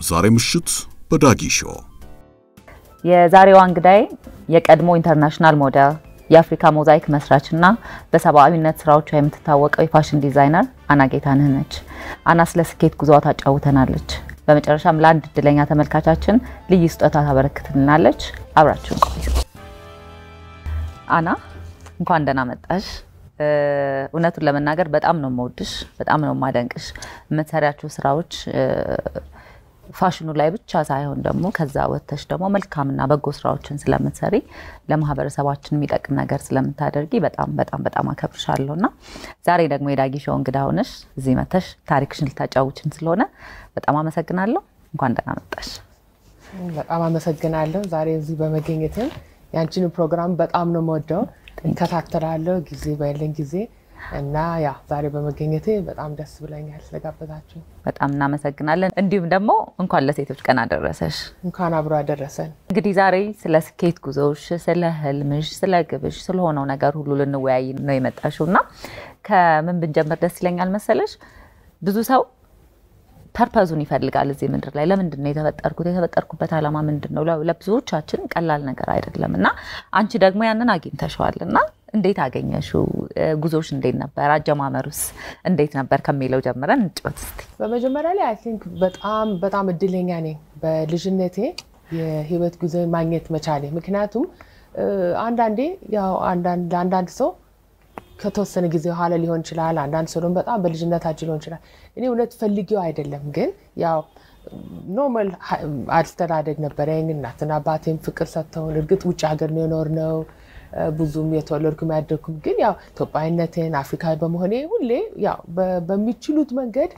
ዛሬ ምሽት በዳጊ ሾው የዛሬዋ እንግዳይ የቀድሞ ኢንተርናሽናል ሞዴል የአፍሪካ ሞዛይክ መስራች እና በሰብአዊነት ስራዎቿ የምትታወቀው የፋሽን ዲዛይነር አና ጌታነህ ነች። አና ስለ ስኬት ጉዞዋ ታጫውተናለች። በመጨረሻም ለአንድ እድለኛ ተመልካቻችን ልዩ ስጦታ ታበረክትልናለች። አብራችሁን ቆዩ። አና እንኳን ደህና መጣሽ። እውነቱን ለመናገር በጣም ነው የምወድሽ፣ በጣም ነው የማደንቅሽ። የምትሰሪያቸው ስራዎች ፋሽኑ ላይ ብቻ ሳይሆን ደግሞ ከዛ ወጥተሽ ደግሞ መልካምና በጎ ስራዎችን ስለምትሰሪ ለማህበረሰባችን የሚጠቅም ነገር ስለምታደርጊ በጣም በጣም በጣም አከብርሻለሁ እና ዛሬ ደግሞ የዳጊ ሾው እንግዳ ሆነሽ እዚህ መተሽ ታሪክሽን ልታጫውችን ስለሆነ በጣም አመሰግናለሁ። እንኳን ደህና መጣሽ። በጣም አመሰግናለሁ ዛሬ እዚህ በመገኘትም ያንቺን ፕሮግራም በጣም ነው የምወደው፣ እከታተላለሁ ጊዜ ባለኝ ጊዜ እና ያ ዛሬ በመገኘቴ በጣም ደስ ብለኛል ስለጋበዛችሁ። በጣም እናመሰግናለን። እንዲሁም ደግሞ እንኳን ለሴቶች ቀን አደረሰሽ። እንኳን አብሮ አደረሰን። እንግዲህ ዛሬ ስለ ስኬት ጉዞሽ፣ ስለ ህልምሽ፣ ስለ ግብሽ፣ ስለሆነው ነገር ሁሉ ልንወያይ ነው የመጣሽው እና ከምን ብንጀምር ደስ ይለኛል መሰለሽ? ብዙ ሰው ፐርፐዙን ይፈልጋል እዚህ ምድር ላይ ለምንድን ነው የተፈጠርኩት? የተፈጠርኩበት ዓላማ ምንድን ነው? ለብዙዎቻችን ቀላል ነገር አይደለም እና አንቺ ደግሞ ያንን አግኝተሸዋል እና እንዴት አገኘሽው? ጉዞሽ እንዴት ነበር? አጀማመሩስ እንዴት ነበር ከሚለው ጀምረን እንጫወት እስኪ። በመጀመሪያ ላይ አይ ቲንክ በጣም በጣም እድለኛ ነኝ በልጅነቴ የህይወት ጉዞ ማግኘት መቻሌ። ምክንያቱም አንዳንዴ ያው ለአንዳንድ ሰው ከተወሰነ ጊዜ በኋላ ሊሆን ይችላል። አንዳንድ ሰው ደግሞ በጣም በልጅነታችን ሊሆን ይችላል። እኔ እውነት ፈልጌው አይደለም፣ ግን ያው ኖርማል አስተዳደግ ነበረኝ። እናትና አባቴም ፍቅር ሰጥተውን፣ እርግጥ ውጭ ሀገር ነው የኖርነው ብዙም የተወለድኩም ያደግኩም፣ ግን ያው ኢትዮጵያዊነትን አፍሪካዊ በመሆኔ ሁሌ ያው በሚችሉት መንገድ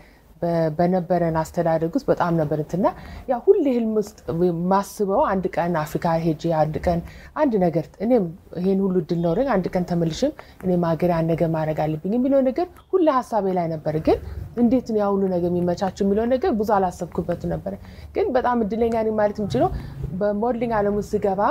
በነበረን አስተዳደግ ውስጥ በጣም ነበር እንትና ያ ሁሌ ህልም ውስጥ ማስበው አንድ ቀን አፍሪካ ሄጄ አንድ ቀን አንድ ነገር እኔም ይሄን ሁሉ እድል ኖረኝ አንድ ቀን ተመልሽም እኔም ሀገሬ አንድ ነገር ማድረግ አለብኝ የሚለው ነገር ሁሌ ሀሳቤ ላይ ነበር። ግን እንዴት ነው ያ ሁሉ ነገር የሚመቻቸው የሚለው ነገር ብዙ አላሰብኩበት ነበረ። ግን በጣም እድለኛ ነኝ ማለት የምችለው በሞድሊንግ ዓለም ውስጥ ስገባ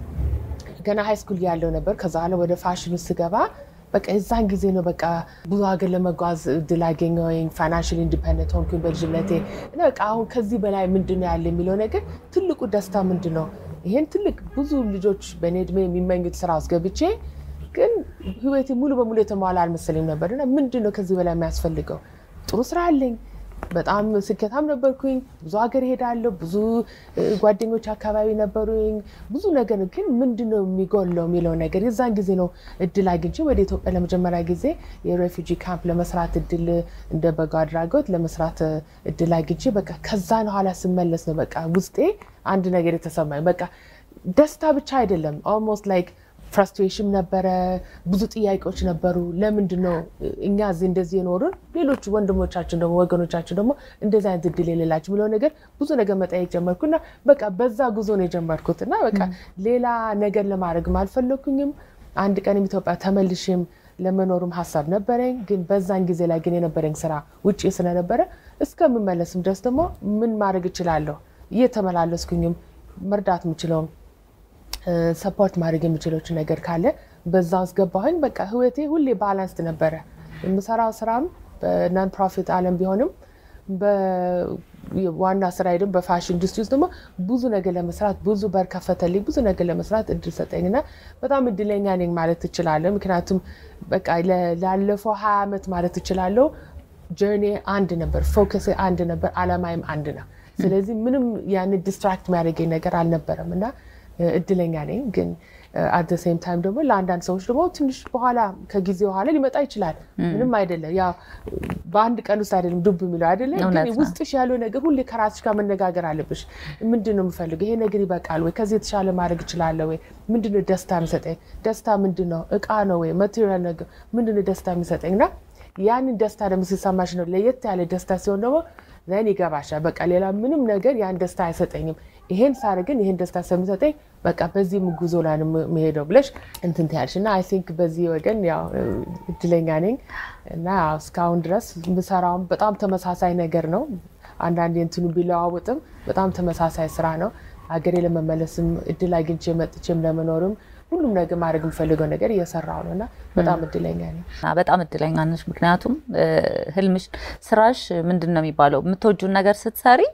ገና ሃይ ስኩል ያለው ነበር። ከዛ በኋላ ወደ ፋሽን ውስጥ ስገባ በቃ የዛን ጊዜ ነው በቃ ብዙ ሀገር ለመጓዝ እድል አገኘሁኝ። ፋይናንሽል ኢንዲፐንደንት ሆንኩኝ በልጅነቴ እና በቃ አሁን ከዚህ በላይ ምንድን ነው ያለ የሚለው ነገር ትልቁ ደስታ ምንድን ነው? ይሄን ትልቅ ብዙ ልጆች በእኔ እድሜ የሚመኙት ስራ ውስጥ ገብቼ ግን ህይወቴ ሙሉ በሙሉ የተሟላ አልመሰለኝም ነበር እና ምንድን ነው ከዚህ በላይ የሚያስፈልገው? ጥሩ ስራ አለኝ በጣም ስኬታም ነበርኩኝ። ብዙ ሀገር ሄዳለሁ። ብዙ ጓደኞች አካባቢ ነበሩኝ። ብዙ ነገር ግን ምንድን ነው የሚጎለው የሚለው ነገር የዛን ጊዜ ነው እድል አግኝቼ ወደ ኢትዮጵያ ለመጀመሪያ ጊዜ የሬፊጂ ካምፕ ለመስራት እድል እንደ በጎ አድራጎት ለመስራት እድል አግኝቼ በቃ ከዛን ኋላ ስመለስ ነው በቃ ውስጤ አንድ ነገር የተሰማኝ በቃ ደስታ ብቻ አይደለም ኦልሞስት ላይክ ፍራስትሬሽን ነበረ። ብዙ ጥያቄዎች ነበሩ። ለምንድን ነው እኛ እዚህ እንደዚህ የኖሩን ሌሎች ወንድሞቻችን ደግሞ ወገኖቻችን ደግሞ እንደዚህ አይነት እድል የሌላቸው የሚለው ነገር ብዙ ነገር መጠየቅ ጀመርኩ እና በቃ በዛ ጉዞ ነው የጀመርኩት እና በቃ ሌላ ነገር ለማድረግም አልፈለኩኝም። አንድ ቀንም ኢትዮጵያ ተመልሼም ለመኖሩም ሀሳብ ነበረኝ። ግን በዛን ጊዜ ላይ ግን የነበረኝ ስራ ውጭ ስለነበረ እስከምመለስም ድረስ ደግሞ ምን ማድረግ እችላለሁ እየተመላለስኩኝም መርዳት የምችለውም ሰፖርት ማድረግ የሚችሎች ነገር ካለ በዛ ውስጥ ገባሁኝ። በቃ ህይወቴ ሁሌ ባላንስድ ነበረ። የምሰራው ስራም በናን ፕሮፊት አለም ቢሆንም ዋና ስራ ደግሞ በፋሽን ኢንዱስትሪ ውስጥ ደግሞ ብዙ ነገር ለመስራት ብዙ በር ከፈተልኝ፣ ብዙ ነገር ለመስራት እድል ሰጠኝ እና በጣም እድለኛ ነኝ ማለት እችላለሁ። ምክንያቱም በቃ ላለፈው ሀያ ዓመት ማለት እችላለሁ ጀርኒ አንድ ነበር፣ ፎከስ አንድ ነበር፣ አላማይም አንድ ነው። ስለዚህ ምንም ያን ዲስትራክት የሚያደርገኝ ነገር አልነበረም እና እድለኛ ነኝ። ግን አት ሴም ታይም ደግሞ ለአንዳንድ ሰዎች ደግሞ ትንሽ በኋላ ከጊዜ በኋላ ሊመጣ ይችላል። ምንም አይደለም። ያው በአንድ ቀን ውስጥ አይደለም ዱብ የሚለው አይደለም። ግን ውስጥሽ ያለው ነገር ሁሌ ከራስሽ ጋር መነጋገር አለብሽ። ምንድን ነው የምፈልገው? ይሄ ነገር ይበቃል ወይ? ከዚህ የተሻለ ማድረግ እችላለሁ ወይ? ምንድን ነው ደስታ የሚሰጠኝ? ደስታ ምንድን ነው? እቃ ነው ወይ ማቴሪያል ነገር ምንድን ነው ደስታ የሚሰጠኝ? እና ያንን ደስታ ደግሞ ሲሰማሽ ነው ለየት ያለ ደስታ ሲሆን ደግሞ ዘን ይገባሻል። በቃ ሌላ ምንም ነገር ያን ደስታ አይሰጠኝም። ይሄን ሳደርግን ይሄን ደስታ ስለሚሰጠኝ በቃ በዚህ ጉዞ ላይ ነው የምሄደው ብለሽ እንትን ትያለሽ እና አይ ቲንክ በዚህ ወገን ያው እድለኛ ነኝ እና እስካሁን ድረስ የምሰራውም በጣም ተመሳሳይ ነገር ነው። አንዳንድ እንትኑ ቢለዋውጥም በጣም ተመሳሳይ ስራ ነው። ሀገሬ ለመመለስም እድል አግኝቼ መጥቼም ለመኖርም ሁሉም ነገር ማድረግ የምፈልገው ነገር እየሰራው ነው እና በጣም እድለኛ ነኝ። በጣም እድለኛ ነች። ምክንያቱም ህልምሽ፣ ስራሽ ምንድን ነው የሚባለው የምትወጁን ነገር ስትሰሪ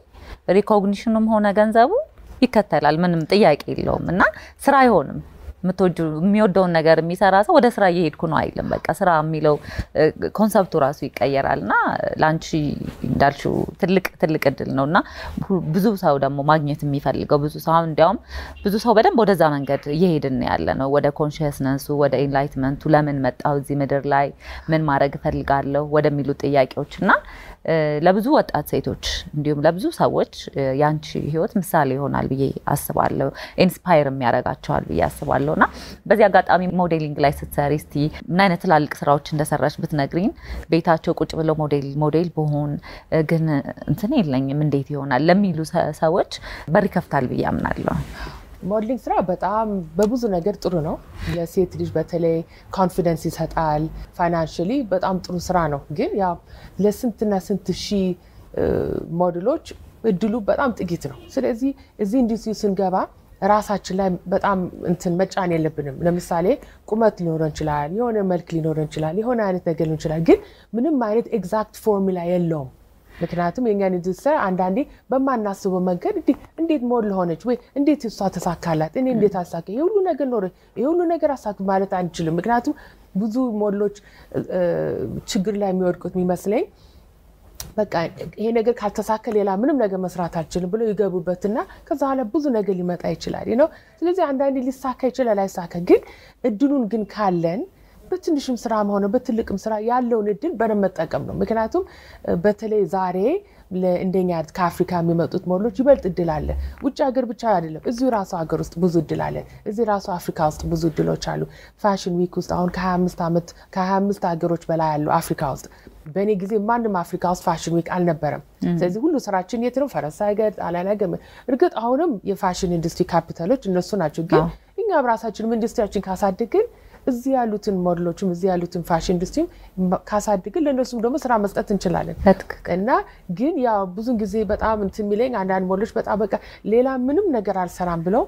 ሪኮግኒሽኑም ሆነ ገንዘቡ ይከተላል። ምንም ጥያቄ የለውም እና ስራ አይሆንም። የሚወደውን ነገር የሚሰራ ሰው ወደ ስራ እየሄድኩ ነው አይልም። በቃ ስራ የሚለው ኮንሰፕቱ ራሱ ይቀየራል እና ለአንቺ እንዳልሽው ትልቅ ትልቅ እድል ነው እና ብዙ ሰው ደግሞ ማግኘት የሚፈልገው ብዙ ሰው አሁን እንዲያውም ብዙ ሰው በደንብ ወደዛ መንገድ እየሄድን ያለ ነው፣ ወደ ኮንሽስነሱ፣ ወደ ኢንላይትመንቱ፣ ለምን መጣሁ እዚህ ምድር ላይ ምን ማድረግ እፈልጋለሁ ወደሚሉ ጥያቄዎች እና ለብዙ ወጣት ሴቶች እንዲሁም ለብዙ ሰዎች የአንቺ ህይወት ምሳሌ ይሆናል ብዬ አስባለሁ። ኢንስፓየር የሚያደርጋቸዋል ብዬ አስባለሁ እና በዚህ አጋጣሚ ሞዴሊንግ ላይ ስትሰሪ እስቲ ምን አይነት ትላልቅ ስራዎች እንደሰራች ብትነግሪኝ። ቤታቸው ቁጭ ብለው ሞዴል ሞዴል በሆን ግን እንትን የለኝም እንዴት ይሆናል ለሚሉ ሰዎች በር ይከፍታል ብዬ አምናለሁ። ሞዴሊንግ ስራ በጣም በብዙ ነገር ጥሩ ነው። ለሴት ልጅ በተለይ ኮንፊደንስ ይሰጣል። ፋይናንሽሊ በጣም ጥሩ ስራ ነው። ግን ያው ለስንትና ስንት ሺህ ሞዴሎች እድሉ በጣም ጥቂት ነው። ስለዚህ እዚህ ኢንዱስትሪ ስንገባ ራሳችን ላይ በጣም እንትን መጫን የለብንም። ለምሳሌ ቁመት ሊኖረን ይችላል፣ የሆነ መልክ ሊኖረን ይችላል፣ የሆነ አይነት ነገር ሊሆን ይችላል። ግን ምንም አይነት ኤግዛክት ፎርሙላ የለውም። ምክንያቱም የእኛን ኢንዱስትሪ አንዳንዴ በማናስበው መንገድ እንዴት ሞዴል ሆነች ወይ እንዴት እሷ ተሳካላት፣ እኔ እንዴት አሳካ፣ ይሄ ሁሉ ነገር ኖረ፣ ይሄ ሁሉ ነገር አሳክ ማለት አንችልም። ምክንያቱም ብዙ ሞዴሎች ችግር ላይ የሚወድቁት የሚመስለኝ በቃ ይሄ ነገር ካልተሳካ ሌላ ምንም ነገር መስራት አልችልም ብለው ይገቡበትና ከዛ በኋላ ብዙ ነገር ሊመጣ ይችላል ነው። ስለዚህ አንዳንዴ ሊሳካ ይችላል፣ አይሳካ። ግን እድሉን ግን ካለን በትንሽም ስራ ሆነ በትልቅም ስራ ያለውን እድል በደንብ መጠቀም ነው። ምክንያቱም በተለይ ዛሬ እንደኛ ከአፍሪካ የሚመጡት ሞዴሎች ይበልጥ እድል አለ። ውጭ ሀገር ብቻ አይደለም፣ እዚሁ ራሱ ሀገር ውስጥ ብዙ እድል አለ። እዚህ ራሱ አፍሪካ ውስጥ ብዙ እድሎች አሉ። ፋሽን ዊክ ውስጥ አሁን ከ25 ዓመት ከ25 ሀገሮች በላይ አሉ አፍሪካ ውስጥ። በእኔ ጊዜ ማንም አፍሪካ ውስጥ ፋሽን ዊክ አልነበረም። ስለዚህ ሁሉ ስራችን የት ነው? ፈረንሳይ ሀገር፣ ጣሊያን ሀገር። እርግጥ አሁንም የፋሽን ኢንዱስትሪ ካፒታሎች እነሱ ናቸው። ግን እኛም ራሳችንም ኢንዱስትሪያችን ካሳድግን እዚህ ያሉትን ሞዴሎችም እዚህ ያሉትን ፋሽን ኢንዱስትሪ ካሳድግን ለእነሱም ደግሞ ስራ መስጠት እንችላለን። እና ግን ያው ብዙን ጊዜ በጣም እንትን የሚለኝ አንዳንድ ሞዴሎች በጣም በቃ ሌላ ምንም ነገር አልሰራም ብለው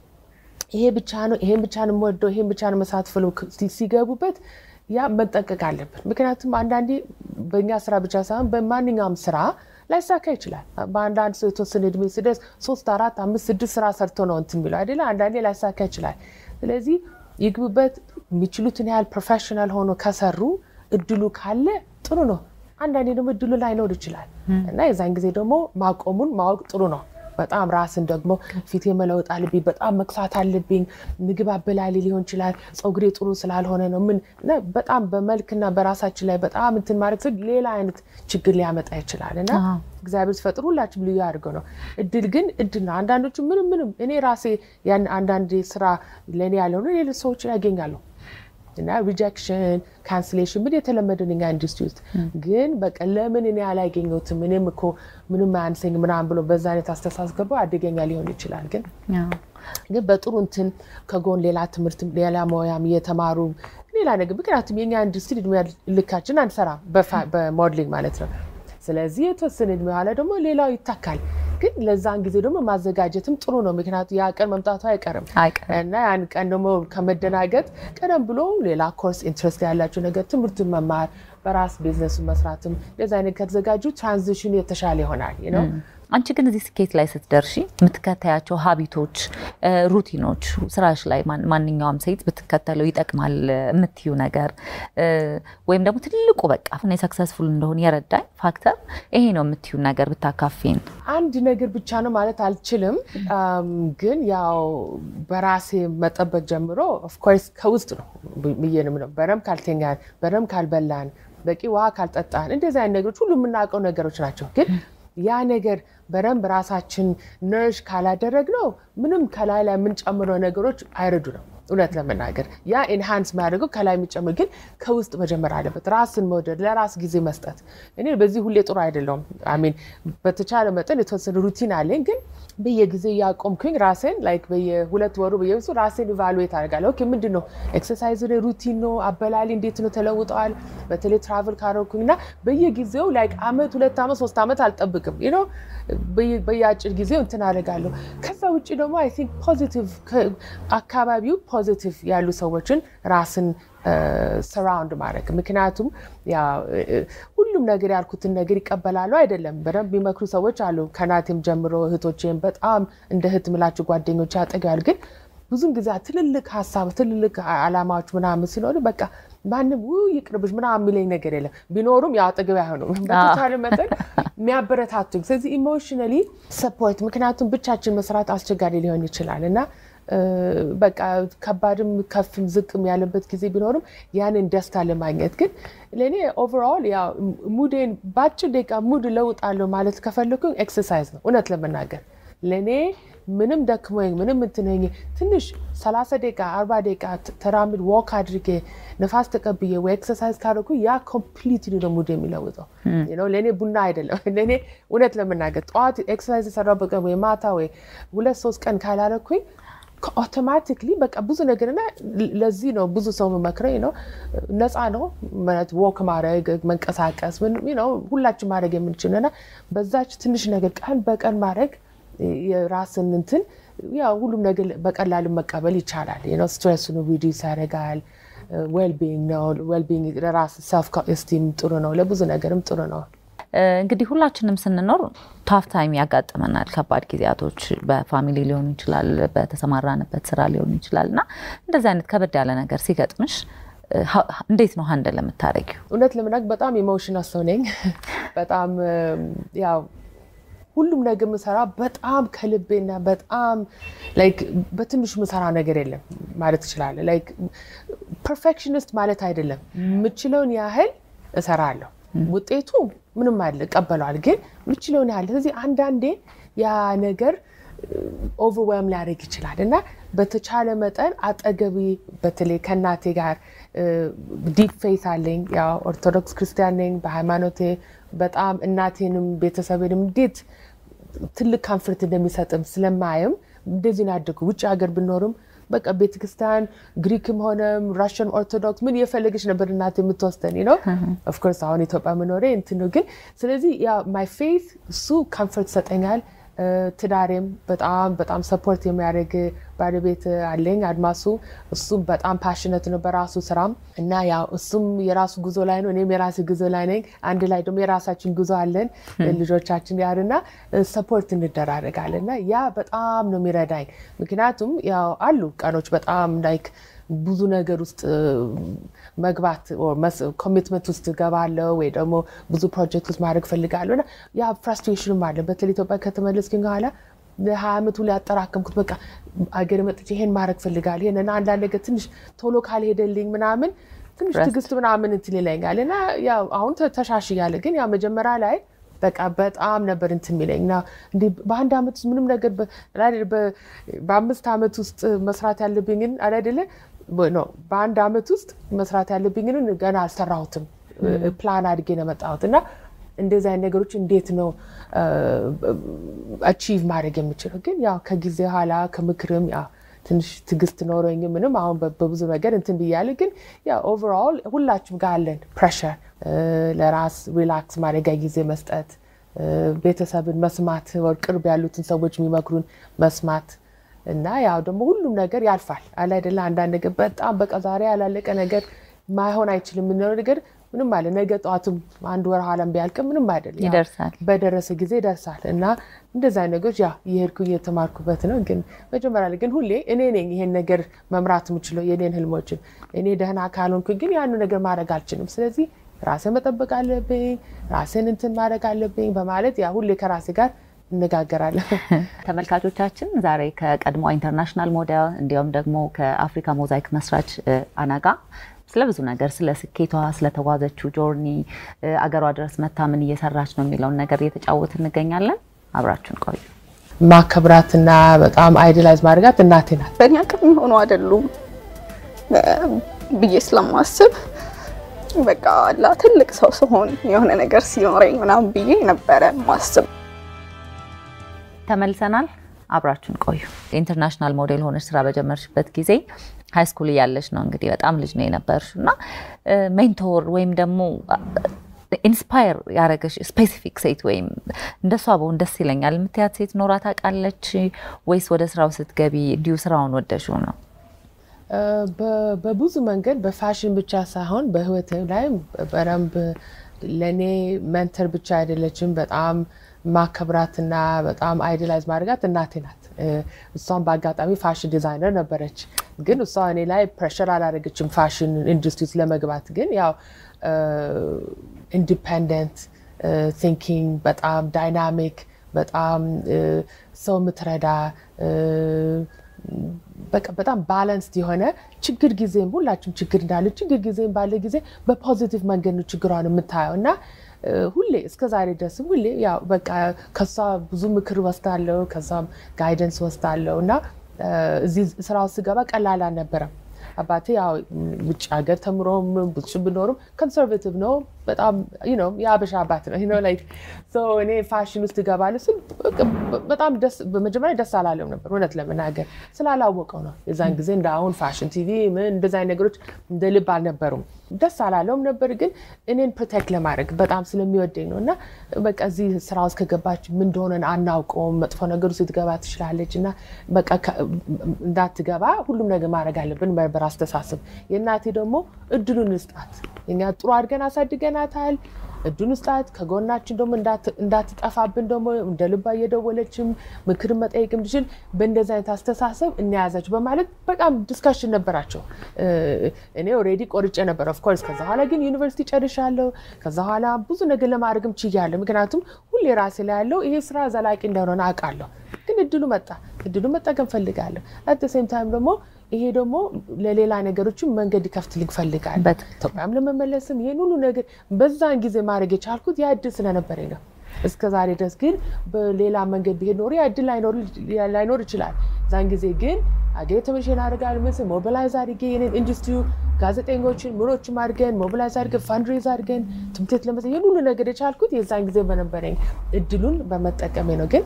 ይሄ ብቻ ነው ይሄን ብቻ ነው የምወደው ይሄን ብቻ ነው መሳት ብለው ሲገቡበት ያ መጠንቀቅ አለብን። ምክንያቱም አንዳንዴ በእኛ ስራ ብቻ ሳይሆን በማንኛውም ስራ ላይሳካ ይችላል። በአንዳንድ ሰው የተወሰነ እድሜ ሲደርስ ሶስት አራት አምስት ስድስት ስራ ሰርቶ ነው እንትን የሚለው አይደለ? አንዳንዴ ላይሳካ ይችላል። ስለዚህ ይግቡበት። የሚችሉትን ያህል ፕሮፌሽናል ሆኖ ከሰሩ እድሉ ካለ ጥሩ ነው። አንዳንዴ ደግሞ እድሉ ላይኖር ይችላል እና የዛን ጊዜ ደግሞ ማቆሙን ማወቅ ጥሩ ነው። በጣም ራስን ደግሞ ፊቴ መለወጥ አለብኝ፣ በጣም መክሳት አለብኝ፣ ምግብ አበላሊ ሊሆን ይችላል፣ ፀጉሬ ጥሩ ስላልሆነ ነው ምን በጣም በመልክና በራሳችን ላይ በጣም እንትን ማድረግ ስል ሌላ አይነት ችግር ሊያመጣ ይችላል እና እግዚአብሔር ሲፈጥር ሁላችንም ልዩ አድርገው ነው። እድል ግን እድል ነው። አንዳንዶቹ ምንም ምንም እኔ ራሴ ያን አንዳንድ ስራ ለእኔ ያልሆነ ሌሎች ሰዎች ያገኛሉ እና ሪጀክሽን ካንስሌሽን ምን የተለመደ እኛ ኢንዱስትሪ ውስጥ ግን በቃ ለምን እኔ አላገኘሁትም እኔም እኮ ምንም አያንሰኝ ምናምን ብሎ በዛ አይነት አስተሳስገባው አደገኛ ሊሆን ይችላል። ግን ግን በጥሩ እንትን ከጎን ሌላ ትምህርት ሌላ ሙያም እየተማሩ ሌላ ነገር ምክንያቱም የኛ ኢንዱስትሪ እድሜ ልካችን አንሰራም በሞዴሊንግ ማለት ነው። ስለዚህ የተወሰነ እድሜ በኋላ ደግሞ ሌላው ይታካል። ግን ለዛን ጊዜ ደግሞ ማዘጋጀትም ጥሩ ነው። ምክንያቱም ያ ቀን መምጣቱ አይቀርም እና ያን ቀን ደግሞ ከመደናገጥ ቀደም ብሎ ሌላ ኮርስ ኢንትረስት ያላቸው ነገር ትምህርቱን መማር በራስ ቢዝነሱን መስራትም ለዛ አይነት ከተዘጋጁ ትራንዚሽኑ የተሻለ ይሆናል ነው። አንቺ ግን እዚህ ስኬት ላይ ስትደርሺ የምትከታያቸው ሀቢቶች፣ ሩቲኖች ስራሽ ላይ ማንኛውም ሴት ብትከተለው ይጠቅማል የምትዩ ነገር ወይም ደግሞ ትልቁ በቃ እኔ ሰክሰስፉል እንደሆን የረዳኝ ፋክተር ይሄ ነው የምትዩ ነገር ብታካፊን። አንድ ነገር ብቻ ነው ማለት አልችልም፣ ግን ያው በራሴ መጠበቅ ጀምሮ ኦፍኮርስ ከውስጥ ነው ብዬንም ነው በደንብ ካልተኛን፣ በደንብ ካልበላን፣ በቂ ውሃ ካልጠጣን እንደዚህ አይነት ነገሮች ሁሉ የምናውቀው ነገሮች ናቸው ግን ያ ነገር በደንብ ራሳችን ነርሽ ካላደረግ ነው ምንም ከላይ ላይ የምንጨምረው ነገሮች አይረዱ ነው። እውነት ለመናገር ያ ኢንሃንስ የሚያደርገው ከላይ የሚጨምር ግን ከውስጥ መጀመር አለበት። ራስን መውደድ፣ ለራስ ጊዜ መስጠት። እኔ በዚህ ሁሌ ጥሩ አይደለሁም። አሚን በተቻለ መጠን የተወሰነ ሩቲን አለኝ፣ ግን በየጊዜ እያቆምኩኝ ራሴን ላይክ በየሁለት ወሩ በየብሱ ራሴን ኢቫሉዌት አደርጋለሁ። ኦኬ ምንድን ነው ኤክሰርሳይዝ ሩቲን ነው አበላሊ እንዴት ነው ተለውጠዋል። በተለይ ትራቭል ካረኩኝ እና በየጊዜው ላይክ አመት ሁለት ዓመት ሶስት ዓመት አልጠብቅም ነው በየአጭር ጊዜው እንትን አደርጋለሁ። ከዛ ውጭ ደግሞ አይ ቲንክ ፖዚቲቭ አካባቢው ፖዚቲቭ ያሉ ሰዎችን ራስን ሰራውንድ ማድረግ ምክንያቱም ሁሉ ሁሉም ነገር ያልኩትን ነገር ይቀበላሉ አይደለም። በደንብ የሚመክሩ ሰዎች አሉ። ከናቴም ጀምሮ እህቶቼም በጣም እንደ እህት ምላችሁ ጓደኞች ያጠገዋል። ግን ብዙም ጊዜ ትልልቅ ሀሳብ ትልልቅ አላማዎች ምናምን ሲኖሩ በቃ ማንም ውይ ይቅርብሽ ምናምን የሚለኝ ነገር የለም። ቢኖሩም ያው አጠገብ አይሆኑም። በተቻለ መጠን የሚያበረታቱኝ ስለዚህ ኢሞሽናሊ ሰፖርት፣ ምክንያቱም ብቻችን መስራት አስቸጋሪ ሊሆን ይችላል እና በቃ ከባድም ከፍም ዝቅም ያለበት ጊዜ ቢኖርም ያንን ደስታ ለማግኘት ግን ለእኔ ኦቨርኦል ያው ሙዴን በአጭር ደቂቃ ሙድ ለውጣለሁ ማለት ከፈለኩኝ ኤክሰርሳይዝ ነው። እውነት ለመናገር ለእኔ ምንም ደክሞኝ ምንም እንትነኝ ትንሽ 30 ደቂቃ 40 ደቂቃ ተራምድ ወክ አድርጌ ነፋስ ተቀብዬ ወይ ኤክሰርሳይዝ ካደረኩ ያ ኮምፕሊትሊ ነው ሙድ የሚለውጠው። ለእኔ ቡና አይደለም። ለእኔ እውነት ለመናገር ጠዋት ኤክሰርሳይዝ የሰራው በቀን ወይ ማታ ወይ ሁለት ሶስት ቀን ካላረኩኝ አውቶማቲክሊ በቃ ብዙ ነገርና ለዚህ ነው ብዙ ሰው መመክረኝ ነው ነፃ ነው ማለት ወክ ማድረግ መንቀሳቀስ ነው ሁላችን ማድረግ የምንችል እና በዛች ትንሽ ነገር ቀን በቀን ማድረግ የራስን እንትን ያው ሁሉም ነገር በቀላሉ መቀበል ይቻላል። ነው ስትሬሱን ሪዲዩስ ያደርጋል። ዌልቢንግ ነው ዌልቢንግ ለራስ ሰልፍ ስቲም ጥሩ ነው፣ ለብዙ ነገርም ጥሩ ነው። እንግዲህ ሁላችንም ስንኖር ታፍ ታይም ያጋጥመናል። ከባድ ጊዜያቶች በፋሚሊ ሊሆኑ ይችላል፣ በተሰማራንበት ስራ ሊሆኑ ይችላል እና እንደዚህ አይነት ከበድ ያለ ነገር ሲገጥምሽ እንዴት ነው ሀንደል የምታደርጊው? እውነት ለመናገር በጣም ኢሞሽናል ሰው ነኝ። በጣም ያው ሁሉም ነገር ምሰራ በጣም ከልቤና በጣም ላይክ በትንሹ ምሰራ ነገር የለም ማለት ትችላለህ። ላይክ ፐርፌክሽኒስት ማለት አይደለም። የምችለውን ያህል እሰራለሁ። ውጤቱ ምንም አለ እቀበለዋል፣ ግን የምችለውን ያህል ስለዚህ አንዳንዴ ያ ነገር ኦቨርዌልም ሊያደርግ ይችላል እና በተቻለ መጠን አጠገቢ በተለይ ከእናቴ ጋር ዲፕ ፌት አለኝ። ያው ኦርቶዶክስ ክርስቲያን ነኝ በሃይማኖቴ በጣም እናቴንም ቤተሰቤንም እንዴት ትልቅ ካንፍርት እንደሚሰጥም ስለማየም እንደዚህ ነው ያደጉ። ውጭ ሀገር ብኖርም በቃ ቤተክርስቲያን ግሪክም ሆነም ራሽን ኦርቶዶክስ ምን እየፈለገች ነበር እናት የምትወስደን ነው። ኦፍኮርስ አሁን ኢትዮጵያ መኖሬ እንትን ነው። ግን ስለዚህ ያ ማይ ፌት እሱ ካንፈርት ይሰጠኛል። ትዳሬም በጣም በጣም ሰፖርት የሚያደርግ ባለቤት አለኝ አድማሱ። እሱም በጣም ፓሽነት ነው በራሱ ስራም እና ያው እሱም የራሱ ጉዞ ላይ ነው፣ እኔም የራሱ ጉዞ ላይ ነኝ። አንድ ላይ ደግሞ የራሳችን ጉዞ አለን ልጆቻችን ጋር እና ሰፖርት እንደራረጋለን እና ያ በጣም ነው የሚረዳኝ። ምክንያቱም ያው አሉ ቀኖች በጣም ላይክ ብዙ ነገር ውስጥ መግባት ኮሚትመንት ውስጥ ገባለው ወይ ደግሞ ብዙ ፕሮጀክት ውስጥ ማድረግ ፈልጋለሁ እና ያ ፍራስትሬሽንም አለ። በተለይ ኢትዮጵያ ከተመለስኩኝ በኋላ ለሀያ ዓመቱ ላይ ያጠራከምኩት በቃ አገር መጥቼ ይሄን ማድረግ ፈልጋለሁ ይሄን እና አንዳንድ ነገር ትንሽ ቶሎ ካልሄደልኝ ምናምን ትንሽ ትዕግስት ምናምን እንትን ይለኛል እና ያው አሁን ተሻሽያለ። ግን ያው መጀመሪያ ላይ በቃ በጣም ነበር እንትን የሚለኝ እና እንዲህ በአንድ ዓመት ውስጥ ምንም ነገር በአምስት ዓመት ውስጥ መስራት ያለብኝን አይደለ ነው በአንድ ዓመት ውስጥ መስራት ያለብኝን ገና አልሰራሁትም። ፕላን አድጌ ነው የመጣሁት እና እንደዚህ አይነት ነገሮች እንዴት ነው አቺቭ ማድረግ የምችለው? ግን ያው ከጊዜ ኋላ ከምክርም ያው ትንሽ ትዕግስት ኖረኝ ምንም አሁን በብዙ ነገር እንትን ብያለ። ግን ያው ኦቨርኦል ሁላችሁም ጋር አለን ፕሬሸር፣ ለራስ ሪላክስ ማድረጊያ ጊዜ መስጠት፣ ቤተሰብን መስማት፣ ቅርብ ያሉትን ሰዎች የሚመክሩን መስማት እና ያው ደግሞ ሁሉም ነገር ያልፋል አለ አይደለ? አንዳንድ ነገር በጣም በቃ ዛሬ ያላለቀ ነገር ማይሆን አይችልም የምንለው ነገር ምንም አለ ነገ ጠዋትም አንድ ወር ኋላም ቢያልቅም ምንም አይደለም፣ ይደርሳል። በደረሰ ጊዜ ይደርሳል። እና እንደዛ ነገሮች ያ እየሄድኩ እየተማርኩበት ነው። ግን መጀመሪያ ላይ ግን ሁሌ እኔ ነኝ ይሄን ነገር መምራት የምችለው የኔን ህልሞችን። እኔ ደህና ካልሆንኩ ግን ያኑ ነገር ማድረግ አልችልም። ስለዚህ ራሴን መጠበቅ አለብኝ፣ ራሴን እንትን ማድረግ አለብኝ በማለት ያ ሁሌ ከራሴ ጋር እነጋገራለን። ተመልካቾቻችን ዛሬ ከቀድሞ ኢንተርናሽናል ሞዴል እንዲሁም ደግሞ ከአፍሪካ ሞዛይክ መስራች አናጋ ስለ ብዙ ነገር ስለ ስኬቷ ስለተጓዘችው ጆርኒ አገሯ ድረስ መታ ምን እየሰራች ነው የሚለውን ነገር እየተጫወት እንገኛለን። አብራችሁን ቆዩ። ማከብራትና በጣም አይዲላይዝ ማድረጋት እናቴ ናት። በእኛ አቅም የሚሆኑ አይደሉም ብዬ ስለማስብ በቃ ላ ትልቅ ሰው ስሆን የሆነ ነገር ሲኖረኝ ምናምን ብዬ ነበረ ማስብ። ተመልሰናል። አብራችሁን ቆዩ። ኢንተርናሽናል ሞዴል ሆነች ስራ በጀመርሽበት ጊዜ ሃይ ስኩል እያለች ነው እንግዲህ በጣም ልጅ ነው የነበርሽው እና ሜንቶር ወይም ደግሞ ኢንስፓየር ያደረገሽ ስፔሲፊክ ሴት ወይም እንደሷ በሆን ደስ ይለኛል የምትያት ሴት ኖራ ታውቃለች ወይስ ወደ ስራው ስትገቢ እንዲሁ ስራውን ወደሽው ነው? በብዙ መንገድ በፋሽን ብቻ ሳይሆን በህይወት ላይም በደንብ ለእኔ መንተር ብቻ አይደለችም። በጣም ማከብራትና በጣም አይዲላይዝ ማድረጋት እናቴ ናት። እ፣ እሷም በአጋጣሚ ፋሽን ዲዛይነር ነበረች። ግን እሷ እኔ ላይ ፕሬሽር አላደረገችም ፋሽን ኢንዱስትሪ ውስጥ ለመግባት። ግን ያው ኢንዲፐንደንት ቲንኪንግ በጣም ዳይናሚክ በጣም እ፣ ሰው የምትረዳ እ፣ በቃ በጣም ባላንስድ የሆነ ችግር ጊዜም ሁላችንም ችግር እንዳለ ችግር ጊዜም ባለ ጊዜ በፖዚቲቭ መንገድ ነው ችግሯን የምታየው እና እ፣ ሁሌ እስከ ዛሬ ድረስም ሁሌ ያው በቃ ከሷ ብዙ ምክር ወስዳለሁ፣ ከሷም ጋይደንስ ወስዳለሁ እና እ፣ እዚህ ስራ ውስጥ ስገባ ቀላል አልነበረም። አባቴ ያው ውጭ ሀገር ተምሮም ብዙ ብኖርም ኮንሰርቬቲቭ ነው። በጣም you know የአበሻ አባት ነው you know like so እኔ ፋሽን ውስጥ እገባለሁ ስል በቃ በጣም ደስ በመጀመሪያ ደስ አላለም ነበር እውነት ለመናገር ስላላወቀው ነው። የዛን ጊዜ እንደ አሁን ፋሽን ቲቪ ምን እንደዚ አይነት ነገሮች እንደ ልብ አልነበሩም። ደስ አላለውም ነበር ግን እኔን ፕሮቴክት ለማድረግ በጣም ስለሚወደኝ ነው እና በቃ እዚህ ስራ ውስጥ ከገባች ምን እንደሆነ አናውቀውም። መጥፎ ነገር ውስጥ ልትገባ ትችላለች እና በቃ ከ- እንዳትገባ ሁሉም ነገር ማድረግ አለብን ነበር አስተሳሰብ። የእናቴ ደግሞ እድሉን ስጣት፣ እኛ ጥሩ አድርገን አሳድገናታል። እድሉን ስጣት፣ ከጎናችን ደግሞ እንዳት- እንዳትጠፋብን ደግሞ እንደ ልባ እየደወለችም ምክር መጠየቅ እንድችል በእንደዚህ አይነት አስተሳሰብ እንያዛች በማለት በጣም ዲስካሽን ነበራቸው። እ፣ እኔ ኦልሬዲ ቆርጬ ነበር ኦፍኮርስ። ከዛ በኋላ ግን ዩኒቨርሲቲ ጨርሻለሁ። ከዛ በኋላ ብዙ ነገር ለማድረግም ችያለሁ። ምክንያቱም ሁሌ ራሴ ላይ ያለው ይሄ ስራ ዘላቂ እንደሆነ አውቃለሁ። ግን እድሉ መጣ፣ እድሉ መጠቀም ፈልጋለሁ። አት ሴም ታይም ደግሞ ይሄ ደግሞ ለሌላ ነገሮችም መንገድ ይከፍትልኝ ፈልጋለሁ። በትክክል። ኢትዮጵያም ለመመለስም ይህን ሁሉ ነገር በዛን ጊዜ ማድረግ የቻልኩት ያ እድል ስለነበረኝ ነው። እስከ ዛሬ ድረስ ግን በሌላ መንገድ ቢሄድ ኖሮ ያ እድል ላይኖር- ላይኖር ይችላል። ዛን ጊዜ ግን አገሬ ተመልሼ አደርጋለሁ ምስል ሞቢላይዝ አድርጌ የኔን ኢንዱስትሪ ጋዜጠኞችን ምኖችም አድርገን ሞቢላይዝ አድርገን ፈንድሬዝ አድርገን ትምህርት ቤት ለመ ይህን ሁሉ ነገር የቻልኩት የዛን ጊዜ በነበረኝ እድሉን በመጠቀሜ ነው ግን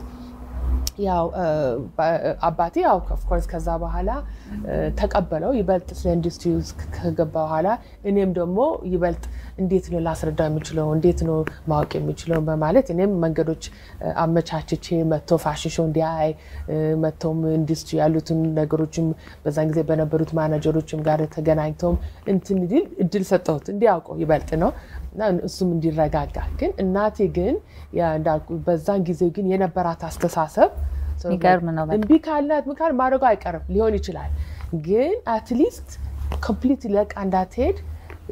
ያው እ፣ በ- አባቴ ያው ኦፍኮርስ ከዛ በኋላ እ፣ ተቀበለው ይበልጥ ስለ ኢንዱስትሪ ውስጥ ከገባ በኋላ እኔም ደግሞ ይበልጥ እንዴት ነው ላስረዳ የምችለው እንዴት ነው ማወቅ የሚችለው በማለት እኔም መንገዶች እ፣ አመቻችቼ መጥቶ ፋሽን ሾው እንዲያይ እ፣ መጥቶም ኢንዱስትሪ ያሉትን ነገሮችም በዛን ጊዜ በነበሩት ማናጀሮችም ጋር ተገናኝተውም እንትን እንዲል እድል ሰጠሁት እንዲያውቀው ይበልጥ ነው እና እሱም እንዲረጋጋ ግን እናቴ ግን ያ እንዳልኩ በዛን ጊዜ ግን የነበራት አስተሳሰብ የሚገርም ነው በጣም። እምቢ ካልናት ምካል ማድረጉ አይቀርም ሊሆን ይችላል። ግን አትሊስት ኮምፕሊት ለቃ እንዳትሄድ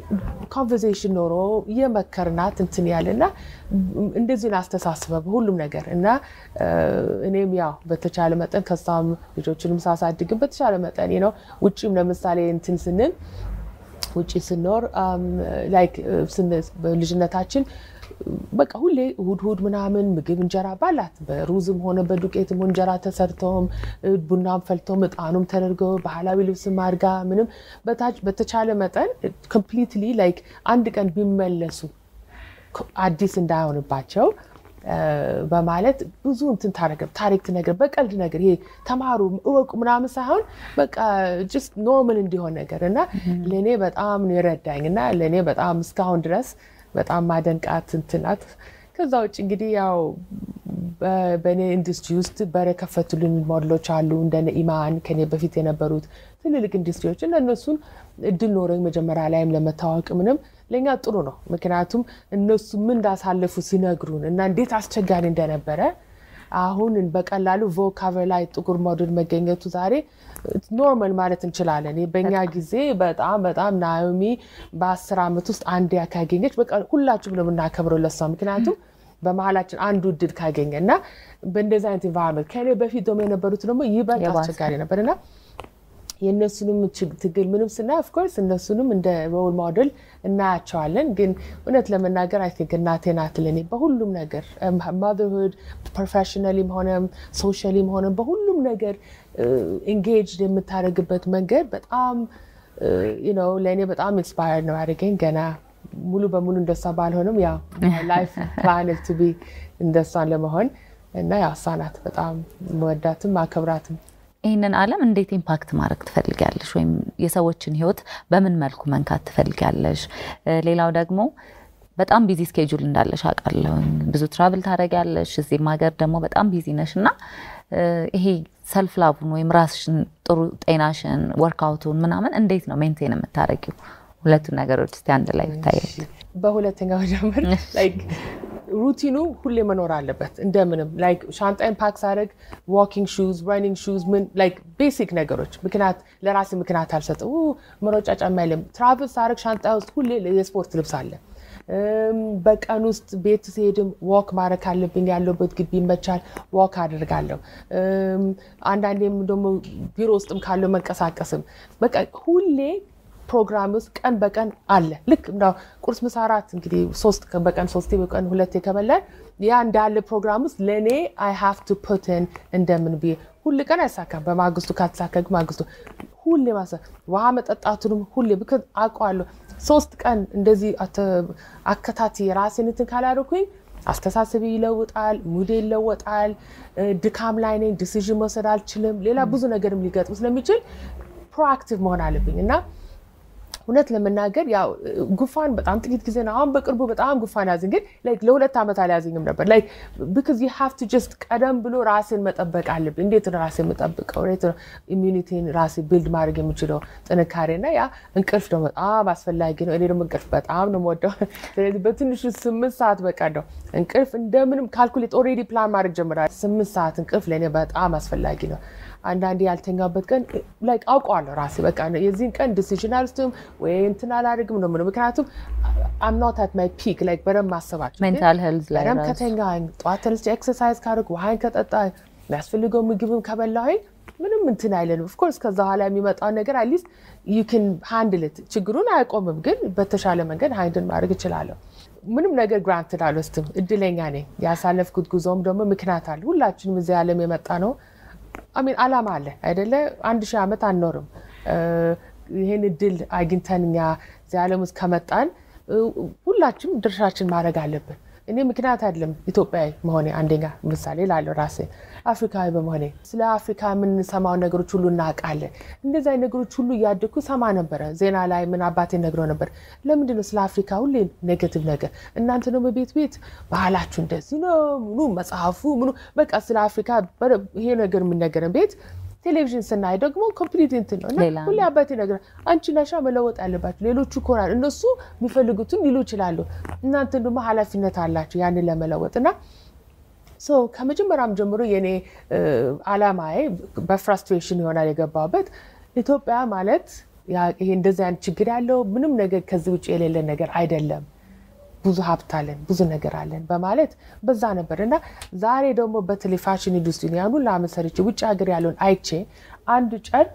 ኮንቨርሴሽን ኖሮ የመከርናት እንትን ያለ እና እንደዚህ ነው አስተሳስበ በሁሉም ነገር እና እ፣ እኔም ያው በተቻለ መጠን ከሷም ልጆችንም ሳሳድግም በተቻለ መጠን ነው ውጭም ለምሳሌ እንትን ስንል ውጭ ስኖር ላይክ በልጅነታችን በቃ ሁሌ እሁድ እሁድ ምናምን ምግብ እንጀራ ባላት በሩዝም ሆነ በዱቄትም እንጀራ ተሰርተውም እ፣ ቡናም ፈልተውም እጣኑም ተደርገው ባህላዊ ልብስም አድርጋ ምንም በታች- በተቻለ መጠን ኮምፕሊትሊ ላይክ አንድ ቀን ቢመለሱ አዲስ እንዳይሆንባቸው እ፣ በማለት ብዙ እንትን ታረገ ታሪክ ነገር በቀልድ ነገር ይሄ ተማሩ እወቁ ምናምን ሳይሆን በቃ ጅስት ኖርማል እንዲሆን ነገር እና ለእኔ በጣም ነው የረዳኝ እና ለእኔ በጣም እስካሁን ድረስ በጣም ማደንቃት እንትን ናት። ከዛ ውጭ እንግዲህ ያው በ- በእኔ ኢንዱስትሪ ውስጥ በር የከፈቱልን ሞዴሎች አሉ እንደነ ኢማን ከኔ በፊት የነበሩት ትልልቅ ኢንዱስትሪዎች እና እነሱን እድል ኖረኝ መጀመሪያ ላይም ለመታወቅ ምንም ለእኛ ጥሩ ነው። ምክንያቱም እነሱ ምን እንዳሳለፉ ሲነግሩን እና እንዴት አስቸጋሪ እንደነበረ አሁን በቀላሉ ቮግ ካቨር ላይ ጥቁር ሞዴል መገኘቱ ዛሬ ኖርማል ማለት እንችላለን። ይህ በእኛ ጊዜ በጣም በጣም ናኦሚ በአስር ዓመት ውስጥ አንድ ካገኘች በቃ ሁላችሁም ነው የምናከብረው ለሷ ምክንያቱም በመሀላችን አንዱ እድል ካገኘ እና በእንደዚህ አይነት ኢንቫይሮንመንት ከኔ በፊት ደግሞ የነበሩት ደግሞ ይበልጥ የባሰ። አስቸጋሪ ነበር እና የእነሱንም ችግ- ትግል ምንም ስናይ ኦፍኮርስ እነሱንም እንደ ሮል ሞዴል እናያቸዋለን። ግን እውነት ለመናገር አይ ቲንክ እናቴ ናት ለኔ በሁሉም ነገር ማዘርሁድ ፕሮፌሽናሊም ሆነም ሶሻሊም ሆነም በሁሉም ነገር ኢንጌጅ የምታደርግበት መንገድ በጣም ነው ለእኔ በጣም ኢንስፓየርድ ነው ያደርገኝ። ገና ሙሉ በሙሉ እንደሷ ባልሆንም ያው ላይፍ ፕላን ቱ ቢ እንደሷን ለመሆን እና ያው እሷ ናት በጣም መወዳትም አከብራትም ይህንን ዓለም እንዴት ኢምፓክት ማድረግ ትፈልጊያለሽ? ወይም የሰዎችን ሕይወት በምን መልኩ መንካት ትፈልጊያለሽ? እ፣ ሌላው ደግሞ በጣም ቢዚ ስኬጁል እንዳለሽ አውቃለሁ። ብዙ ትራቭል ታደርጊያለሽ፣ እዚህም ሀገር ደግሞ በጣም ቢዚ ነሽ እና እ፣ ይሄ ሰልፍ ላቡን ወይም ራስሽን ጥሩ ጤናሽን፣ ወርክአውቱን ምናምን እንዴት ነው ሜንቴን የምታደርጊው? ሁለቱን ነገሮች እስቲ አንድ ላይ ብታየ በሁለተኛው ጀምር ላይክ ሩቲኑ ሁሌ መኖር አለበት። እንደምንም ላይክ ሻንጣይን ፓክ ሳደርግ ዋኪንግ ሹዝ፣ ረኒንግ ሹዝ ምን ላይክ ቤሲክ ነገሮች ምክንያት ለራሴ ምክንያት አልሰጥም። ኡ፣ መሮጫ ጫማ የለም። ትራቭል ሳደርግ ሻንጣ ውስጥ ሁሌ የስፖርት ልብስ አለ። እም፣ በቀን ውስጥ ቤት ሲሄድም ዋክ ማድረግ ካለብኝ ያለበት ግቢ ይመቻል፣ ዋክ አደርጋለሁ። እም፣ አንዳንዴም ደግሞ ቢሮ ውስጥም ካለው መንቀሳቀስም በቃ ሁሌ ፕሮግራም ውስጥ ቀን በቀን አለ። ልክ እንዳው ቁርስ፣ ምሳ፣ እራት እንግዲህ ሶስት ቀን በቀን ሶስቴ በቀን ሁለቴ ከበላን ያ እንዳለ ፕሮግራም ውስጥ ለእኔ አይ ሃቭ ቱ ፑትን እንደምን ብዬ ሁል ቀን አይሳካም። በማግስቱ ካልተሳካ ግን ማግስቱ ሁሌ ማሰ ውሃ መጠጣቱንም ሁሌ ብክ አውቀዋለሁ። ሶስት ቀን እንደዚህ አከታቲ የራሴን እንትን ካላደረኩኝ አስተሳሰቢ ይለውጣል፣ ሙዴ ይለወጣል፣ ድካም ላይ ነኝ፣ ዲሲዥን መውሰድ አልችልም። ሌላ ብዙ ነገርም ሊገጥም ስለሚችል ፕሮአክቲቭ መሆን አለብኝ እና እውነት ለመናገር ያው ጉፋን በጣም ጥቂት ጊዜ ነው። አሁን በቅርቡ በጣም ጉፋን ያዘኝ፣ ግን ላይክ ለሁለት ዓመት አልያዘኝም ነበር። ላይክ ቢካዝ ዩ ሃቭ ቱ ጀስት ቀደም ብሎ ራሴን መጠበቅ አለብኝ። እንዴት ነው ራሴን የምጠብቀው? እንዴት ነው ኢሚኒቲን ራሴ ቢልድ ማድረግ የምችለው ጥንካሬ እና ያ እንቅልፍ ደግሞ በጣም አስፈላጊ ነው። እኔ ደግሞ እንቅልፍ በጣም ነው የምወደው። ስለዚህ በትንሹ ስምንት ሰዓት በቃ ነው እንቅልፍ እንደምንም ካልኩሌት ኦልሬዲ ፕላን ማድረግ ጀምራል። ስምንት ሰዓት እንቅልፍ ለእኔ በጣም አስፈላጊ ነው። አንዳንዴ ያልተኛበት ቀን ላይክ አውቀዋለሁ ራሴ በቃ የዚህን ቀን ዲሲዥን አልወስድም ወይ እንትን አላደርግም ነው የምለው። ምክንያቱም አም ኖት አት ማይ ፒክ ላይክ በደንብ ማሰባቸው ሜንታል ሄልዝ ላይ በደንብ ራሱ ከተኛኝ ጠዋት ተነስቼ ኤክሰርሳይዝ ካደረግ ውሃይን ከጠጣ የሚያስፈልገው ምግብም ከበላሁኝ ምንም እንትን አይለንም። ኦፍኮርስ ከዛ በኋላ የሚመጣውን ነገር አትሊስት ዩ ን ሃንድልት ችግሩን አያቆምም፣ ግን በተሻለ መንገድ ሃንድል ማድረግ እችላለሁ። ምንም ነገር ግራንትድ አልወስድም። እድለኛ ነኝ። ያሳለፍኩት ጉዞም ደግሞ ምክንያት አለ። ሁላችንም እዚህ ዓለም የመጣ ነው አሚን አላማ አለ አይደለ? አንድ ሺህ ዓመት አንኖርም። ይህን እድል አግኝተን እኛ እዚህ ዓለም ውስጥ ከመጣን ሁላችንም ድርሻችን ማድረግ አለብን። እኔ ምክንያት አይደለም ኢትዮጵያዊ መሆኔ አንደኛ ምሳሌ ላለው ራሴ አፍሪካዊ በመሆኔ ስለ አፍሪካ የምንሰማው ነገሮች ሁሉ እናውቃለን። እንደዚህ አይነት ነገሮች ሁሉ እያደግኩ ሰማ ነበረ። ዜና ላይ ምን አባቴ ነግረው ነበር። ለምንድን ነው ስለ አፍሪካ ሁሌ ኔጌቲቭ ነገር? እናንተ ደግሞ ቤት ቤት ባህላችሁ እንደዚህ ነው ምኑ መጽሐፉ ምኑ በቃ ስለ አፍሪካ በደንብ ይሄ ነገር የሚነገረን ቤት ቴሌቪዥን ስናይ ደግሞ ኮምፕሊት እንትን ነው እና ሌላ ሁሌ አባቴ ነገር አንቺ ነሻ መለወጥ ያለባቸው ሌሎቹ ኮናል እነሱ የሚፈልጉትን ሊሉ ይችላሉ። እናንተ ደግሞ ኃላፊነት አላቸው ያንን ለመለወጥ እና ሶ ከመጀመሪያም ጀምሮ የኔ አላማዬ በፍራስትሬሽን ይሆናል የገባበት ኢትዮጵያ ማለት ያ- ይሄ እንደዚህ አይነት ችግር ያለው ምንም ነገር ከዚህ ውጭ የሌለ ነገር አይደለም። ብዙ ሀብት አለን፣ ብዙ ነገር አለን በማለት በዛ ነበር እና ዛሬ ደግሞ በተለይ ፋሽን ኢንዱስትሪ ያን ሁሉ ዓመት ሰርቼ ውጭ ሀገር ያለውን አይቼ አንድ ጨርቅ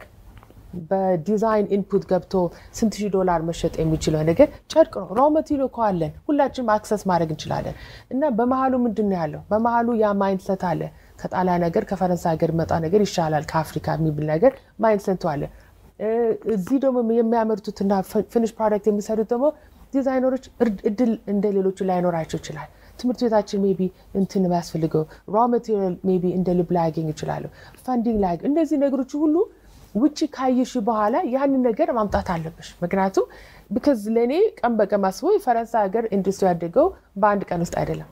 በዲዛይን ኢንፑት ገብቶ ስንት ሺህ ዶላር መሸጥ የሚችለው ነገር ጨርቅ ነው። ሮ መቴሪያል እኮ አለን፣ ሁላችንም አክሰስ ማድረግ እንችላለን። እና በመሀሉ ምንድን ነው ያለው? በመሀሉ ያ ማይንድሰት አለ። ከጣሊያን ነገር ከፈረንሳይ ሀገር መጣ ነገር ይሻላል ከአፍሪካ የሚብል ነገር ማይንድሰቱ አለ። እ፣ እዚህ ደግሞ የሚያመርቱትና ፊኒሽ ፕሮዳክት የሚሰሩት ደግሞ ዲዛይነሮች እርድ- እድል እንደ ሌሎቹ ላይኖራቸው ይችላል። ትምህርት ቤታችን ሜይ ቢ እንትን የሚያስፈልገው ሮ ማቴሪያል ሜይ ቢ እንደ ልብ ላያገኝ ይችላሉ። ፈንዲንግ ላይ እነዚህ ነገሮች ሁሉ ውጭ ካየሽ በኋላ ያንን ነገር ማምጣት አለብሽ። ምክንያቱም ቢካዝ ለእኔ ቀን በቀን ማስበው የፈረንሳይ ሀገር ኢንዱስትሪ ያደገው በአንድ ቀን ውስጥ አይደለም።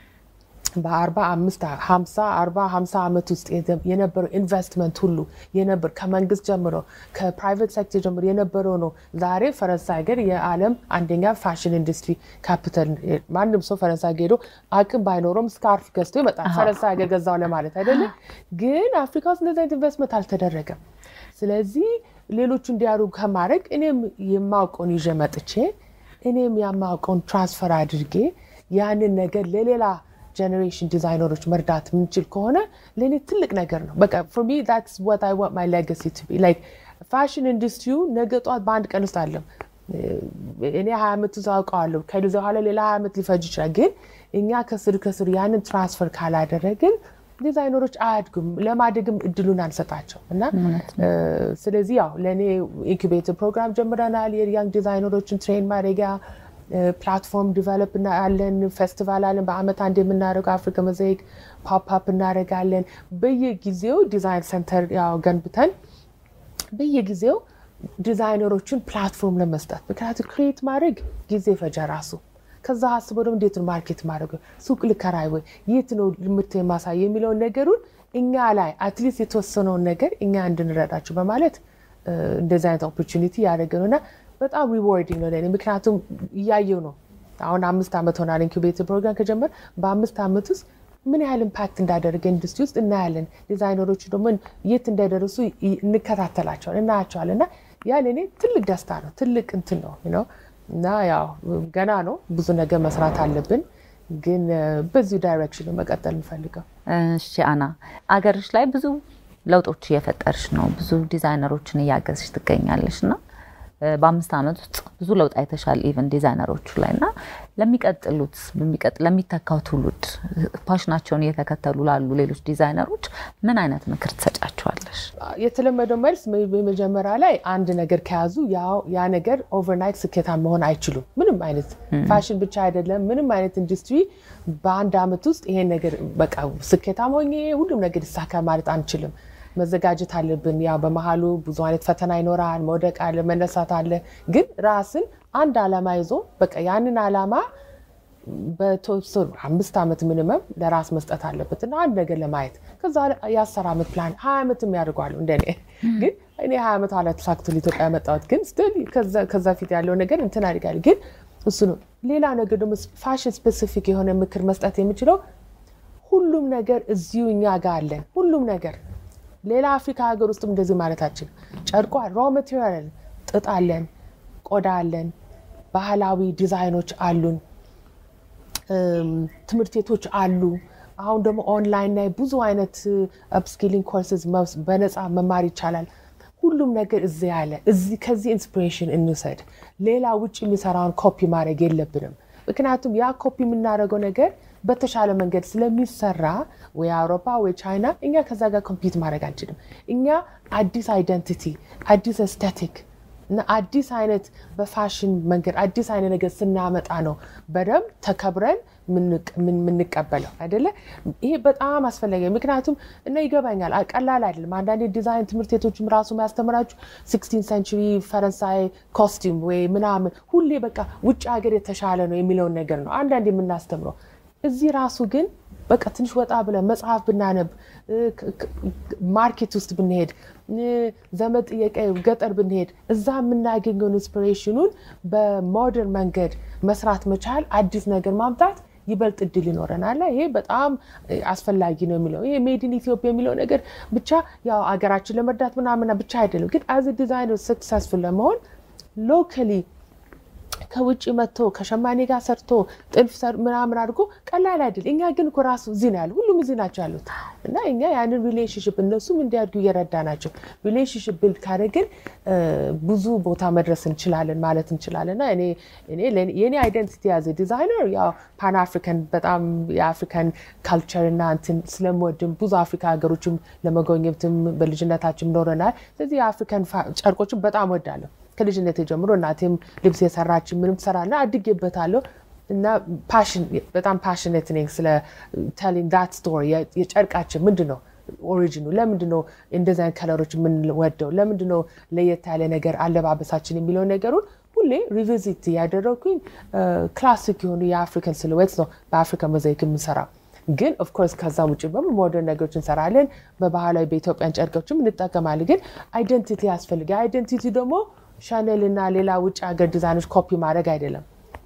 በአርባ አምስት ሀምሳ አርባ ሀምሳ ዓመት ውስጥ የነበረው ኢንቨስትመንት ሁሉ የነበር ከመንግስት ጀምሮ ከፕራይቬት ሴክተር ጀምሮ የነበረው ነው። ዛሬ ፈረንሳይ ሀገር የዓለም አንደኛ ፋሽን ኢንዱስትሪ ካፒታል። ማንም ሰው ፈረንሳይ ሀገር ሄዶ አቅም ባይኖረውም ስካርፍ ገዝቶ ይመጣል። ፈረንሳይ ሀገር ገዛው ለማለት አይደለም። ግን አፍሪካ ውስጥ እንደዚህ አይነት ኢንቨስትመንት አልተደረገም። ስለዚህ ሌሎቹ እንዲያደርጉ ከማድረግ እኔም የማውቀውን ይዤ መጥቼ እኔም የማውቀውን ትራንስፈር አድርጌ ያንን ነገር ለሌላ ጀኔሬሽን ዲዛይነሮች መርዳት የምንችል ከሆነ ለእኔ ትልቅ ነገር ነው። በቃ ፎር ሚ ዛትስ ዋት አይ ዋንት ማይ ሌጋሲ ቱ ቢ ላይክ ፋሽን ኢንዱስትሪው ነገ ጠዋት በአንድ ቀን ውስጥ አለም እኔ ሀያ ዓመት ውስጥ አውቀዋለሁ ከዚ በኋላ ሌላ ሀያ ዓመት ሊፈጅ ይችላል። ግን እኛ ከስር ከስር ያንን ትራንስፈር ካላደረግን ዲዛይነሮች አያድጉም፣ ለማደግም እድሉን አንሰጣቸው እና እ፣ ስለዚህ ያው ለእኔ ኢንኩቤተር ፕሮግራም ጀምረናል። የያንግ ዲዛይነሮችን ትሬን ማድረጊያ ፕላትፎርም ዲቨሎፕ አለን። ፌስቲቫል አለን። በአመት አንድ የምናደርገው አፍሪካ መዛይክ ፖፕ እናደርጋለን። በየጊዜው ዲዛይን ሴንተር ያው ገንብተን በየጊዜው ዲዛይነሮችን ፕላትፎርም ለመስጠት ምክንያቱም ክሬት ማድረግ ጊዜ ፈጀ ራሱ ከዛ አስቦ ደግሞ እንዴት ነው ማርኬት ማድረግ ሱቅ ልከራይ ወይ የት ነው ምርት የማሳይ የሚለውን ነገሩን እኛ ላይ አትሊስት የተወሰነውን ነገር እኛ እንድንረዳቸው በማለት እ፣ እንደዚህ አይነት ኦፖርቹኒቲ ያደረገ ነው እና በጣም ሪዋርዲንግ ነው ለእኔ ምክንያቱም እያየው ነው አሁን አምስት ዓመት ሆናል ኢንኩቤተር ፕሮግራም ከጀመር በአምስት ዓመት ውስጥ ምን ያህል ኢምፓክት እንዳደረገ ኢንዱስትሪ ውስጥ እናያለን። ዲዛይነሮቹ ደግሞ የት እንደደረሱ እንከታተላቸዋል እናያቸዋል። እና ያ ለእኔ ትልቅ ደስታ ነው፣ ትልቅ እንትን ነው ነው እና ያው ገና ነው ብዙ ነገር መስራት አለብን፣ ግን በዚሁ ዳይሬክሽን ነው መቀጠል እንፈልገው። እሺ አና፣ አገርሽ ላይ ብዙ ለውጦች እየፈጠርሽ ነው፣ ብዙ ዲዛይነሮችን እያገዝሽ ትገኛለሽ እና በአምስት ዓመት ውስጥ ብዙ ለውጥ አይተሻል ኢቨን ዲዛይነሮቹ ላይ እና ለሚቀጥሉት ለሚተካው ትውልድ ፓሽናቸውን እየተከተሉ ላሉ ሌሎች ዲዛይነሮች ምን አይነት ምክር ትሰጫቸዋለሽ? የተለመደው መልስ በመጀመሪያ ላይ አንድ ነገር ከያዙ ያ ነገር ኦቨርናይት ስኬታማ መሆን አይችሉም። ምንም አይነት ፋሽን ብቻ አይደለም፣ ምንም አይነት ኢንዱስትሪ በአንድ ዓመት ውስጥ ይሄን ነገር በቃ ስኬታማ ሆኜ ሁሉም ነገር ይሳካ ማለት አንችልም። መዘጋጀት አለብን። ያው በመሀሉ ብዙ አይነት ፈተና ይኖራል። መውደቅ አለ፣ መነሳት አለ። ግን ራስን አንድ ዓላማ ይዞ በቃ ያንን ዓላማ በተወሰኑ አምስት ዓመት ሚኒመም ለራስ መስጠት አለበት እና አንድ ነገር ለማየት ከዛ የአስር ዓመት ፕላን ሀያ ዓመትም ያደርገዋሉ እንደኔ ግን እኔ ሀያ ዓመት ኋላ ተሳክቶ ኢትዮጵያ ያመጣሁት ግን ስቲል ከዛ ፊት ያለው ነገር እንትን አድርጋለሁ። ግን እሱ ነው። ሌላ ነገር ደግሞ ፋሽን ስፔሲፊክ የሆነ ምክር መስጠት የምችለው ሁሉም ነገር እዚሁ እኛ ጋር አለን። ሁሉም ነገር ሌላ አፍሪካ ሀገር ውስጥም እንደዚህ ማለታችን ጨርቋ ሮ ማቴሪያል ጥጥ አለን፣ ቆዳ አለን፣ ባህላዊ ዲዛይኖች አሉን፣ ትምህርት ቤቶች አሉ። አሁን ደግሞ ኦንላይን ላይ ብዙ አይነት አፕስኪሊንግ ኮርስስ በነፃ መማር ይቻላል። ሁሉም ነገር እዚህ ያለ ከዚህ ኢንስፒሬሽን እንውሰድ። ሌላ ውጭ የሚሰራውን ኮፒ ማድረግ የለብንም። ምክንያቱም ያ ኮፒ የምናደርገው ነገር በተሻለ መንገድ ስለሚሰራ ወይ አውሮፓ ወይ ቻይና፣ እኛ ከዛ ጋር ኮምፒት ማድረግ አንችልም። እኛ አዲስ አይደንቲቲ፣ አዲስ ኤስቴቲክ እና አዲስ አይነት በፋሽን መንገድ አዲስ አይነት ነገር ስናመጣ ነው በደንብ ተከብረን የምንቀበለው አይደለ? ይሄ በጣም አስፈላጊ ምክንያቱም እና ይገባኛል፣ ቀላል አይደለም። አንዳንዴ ዲዛይን ትምህርት ቤቶችም ራሱ የሚያስተምራችሁ ሲክስቲን ሴንቹሪ ፈረንሳይ ኮስቲም ወይ ምናምን ሁሌ በቃ ውጭ ሀገር የተሻለ ነው የሚለውን ነገር ነው አንዳንዴ የምናስተምረው። እዚህ ራሱ ግን በቃ ትንሽ ወጣ ብለን መጽሐፍ ብናነብ ማርኬት ውስጥ ብንሄድ ዘመድ ጥየቃ ገጠር ብንሄድ እዛ የምናገኘውን ኢንስፒሬሽኑን በሞደርን መንገድ መስራት መቻል አዲስ ነገር ማምጣት ይበልጥ እድል ይኖረናል። ይሄ በጣም አስፈላጊ ነው የሚለው ይሄ ሜድን ኢትዮጵያ የሚለው ነገር ብቻ ያው አገራችን ለመርዳት ምናምን ብቻ አይደለም፣ ግን አዝ ዲዛይነር ሰክሰስፉል ለመሆን ሎካሊ ከውጭ መጥቶ ከሸማኔ ጋር ሰርቶ ጥልፍ ምናምን አድርጎ ቀላል አይደል። እኛ ግን እኮ ራሱ እዚህ ነው ያሉ ሁሉም እዚህ ናቸው ያሉት እና እኛ ያንን ሪሌሽንሽፕ እነሱም እንዲያድጉ እየረዳ ናቸው። ሪሌሽንሽፕ ቢልድ ካደረግን ብዙ ቦታ መድረስ እንችላለን ማለት እንችላለን። እና እኔ የኔ አይደንቲቲ ያዘ ዲዛይነር ያው ፓን አፍሪካን በጣም የአፍሪካን ካልቸር እና እንትን ስለምወድም ብዙ አፍሪካ ሀገሮችም ለመጎብኘትም በልጅነታችን ኖረናል። ስለዚህ የአፍሪካን ጨርቆችን በጣም ወዳለሁ። ከልጅነት ጀምሮ እናቴም ልብስ የሰራች ምንም ትሰራና አድጌበታለሁ እና በጣም ፓሽኔት ነኝ ስለ ቴሊንግ ዳት ስቶሪ የጨርቃችን ምንድን ነው ኦሪጂኑ ለምንድን ነው እንደዚህ አይነት ከለሮች የምንወደው ለምንድን ነው ለየት ያለ ነገር አለባበሳችን የሚለው ነገሩን ሁሌ ሪቪዚት ያደረግኩኝ ክላሲክ የሆኑ የአፍሪካን ሲልዌትስ ነው በአፍሪካ ሞዛይክ የምንሰራው ግን ኦፍኮርስ ከዛም ውጭ በሙ ሞደርን ነገሮች እንሰራለን። በባህላዊ በኢትዮጵያን ጨርቆችም እንጠቀማለን። ግን አይደንቲቲ ያስፈልግ። አይደንቲቲ ደግሞ ሻኔል እና ሌላ ውጭ ሀገር ዲዛይኖች ኮፒ ማድረግ አይደለም።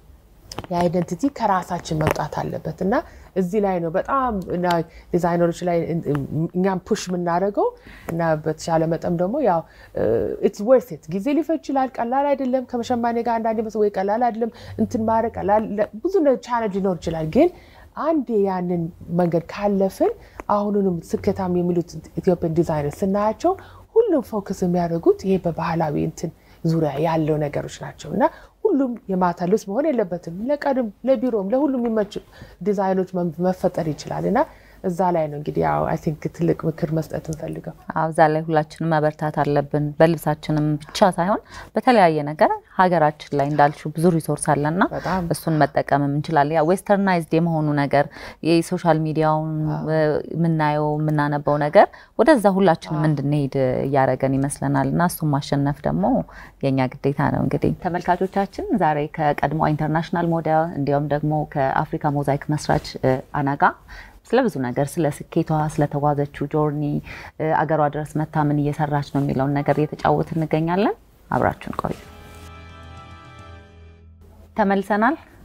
የአይደንቲቲ ከራሳችን መምጣት አለበት እና እዚህ ላይ ነው በጣም ዲዛይነሮች ላይ እኛም ፑሽ የምናደርገው እና በተሻለ መጠን ደግሞ ያው ኢትስ ወርት ኢት ጊዜ ሊፈጅ ይችላል። ቀላል አይደለም። ከመሸማኔ ጋር አንዳንዴ መስ ወይ ቀላል አይደለም እንትን ማድረግ ብዙ ቻለንጅ ሊኖር ይችላል ግን አንዴ ያንን መንገድ ካለፍን አሁኑንም ስኬታም የሚሉት ኢትዮጵያን ዲዛይነር ስናያቸው ሁሉም ፎከስ የሚያደርጉት ይሄ በባህላዊ እንትን ዙሪያ ያለው ነገሮች ናቸው እና ሁሉም የማታ ልብስ መሆን የለበትም። ለቀድም ለቢሮም ለሁሉም የሚመቹ ዲዛይኖች መፈጠር ይችላል እና እዛ ላይ ነው እንግዲህ ያው አይ ቲንክ ትልቅ ምክር መስጠት እንፈልገው። እዛ ላይ ሁላችንም መበርታት አለብን። በልብሳችንም ብቻ ሳይሆን በተለያየ ነገር ሀገራችን ላይ እንዳልሽው ብዙ ሪሶርስ አለና እሱን መጠቀምም እንችላለን። ያ ዌስተርናይዝድ የመሆኑ ነገር የሶሻል ሚዲያውን የምናየው የምናነበው ነገር ወደዛ ሁላችንም እንድንሄድ እያደረገን ይመስለናል እና እሱን ማሸነፍ ደግሞ የኛ ግዴታ ነው። እንግዲህ ተመልካቾቻችን ዛሬ ከቀድሞ ኢንተርናሽናል ሞዴል እንዲሁም ደግሞ ከአፍሪካ ሞዛይክ መስራች አናጋ ስለ ብዙ ነገር ስለ ስኬቷ ስለተጓዘችው ጆርኒ አገሯ ድረስ መታ ምን እየሰራች ነው የሚለውን ነገር እየተጫወት እንገኛለን። አብራችሁን ቆዩ። ተመልሰናል።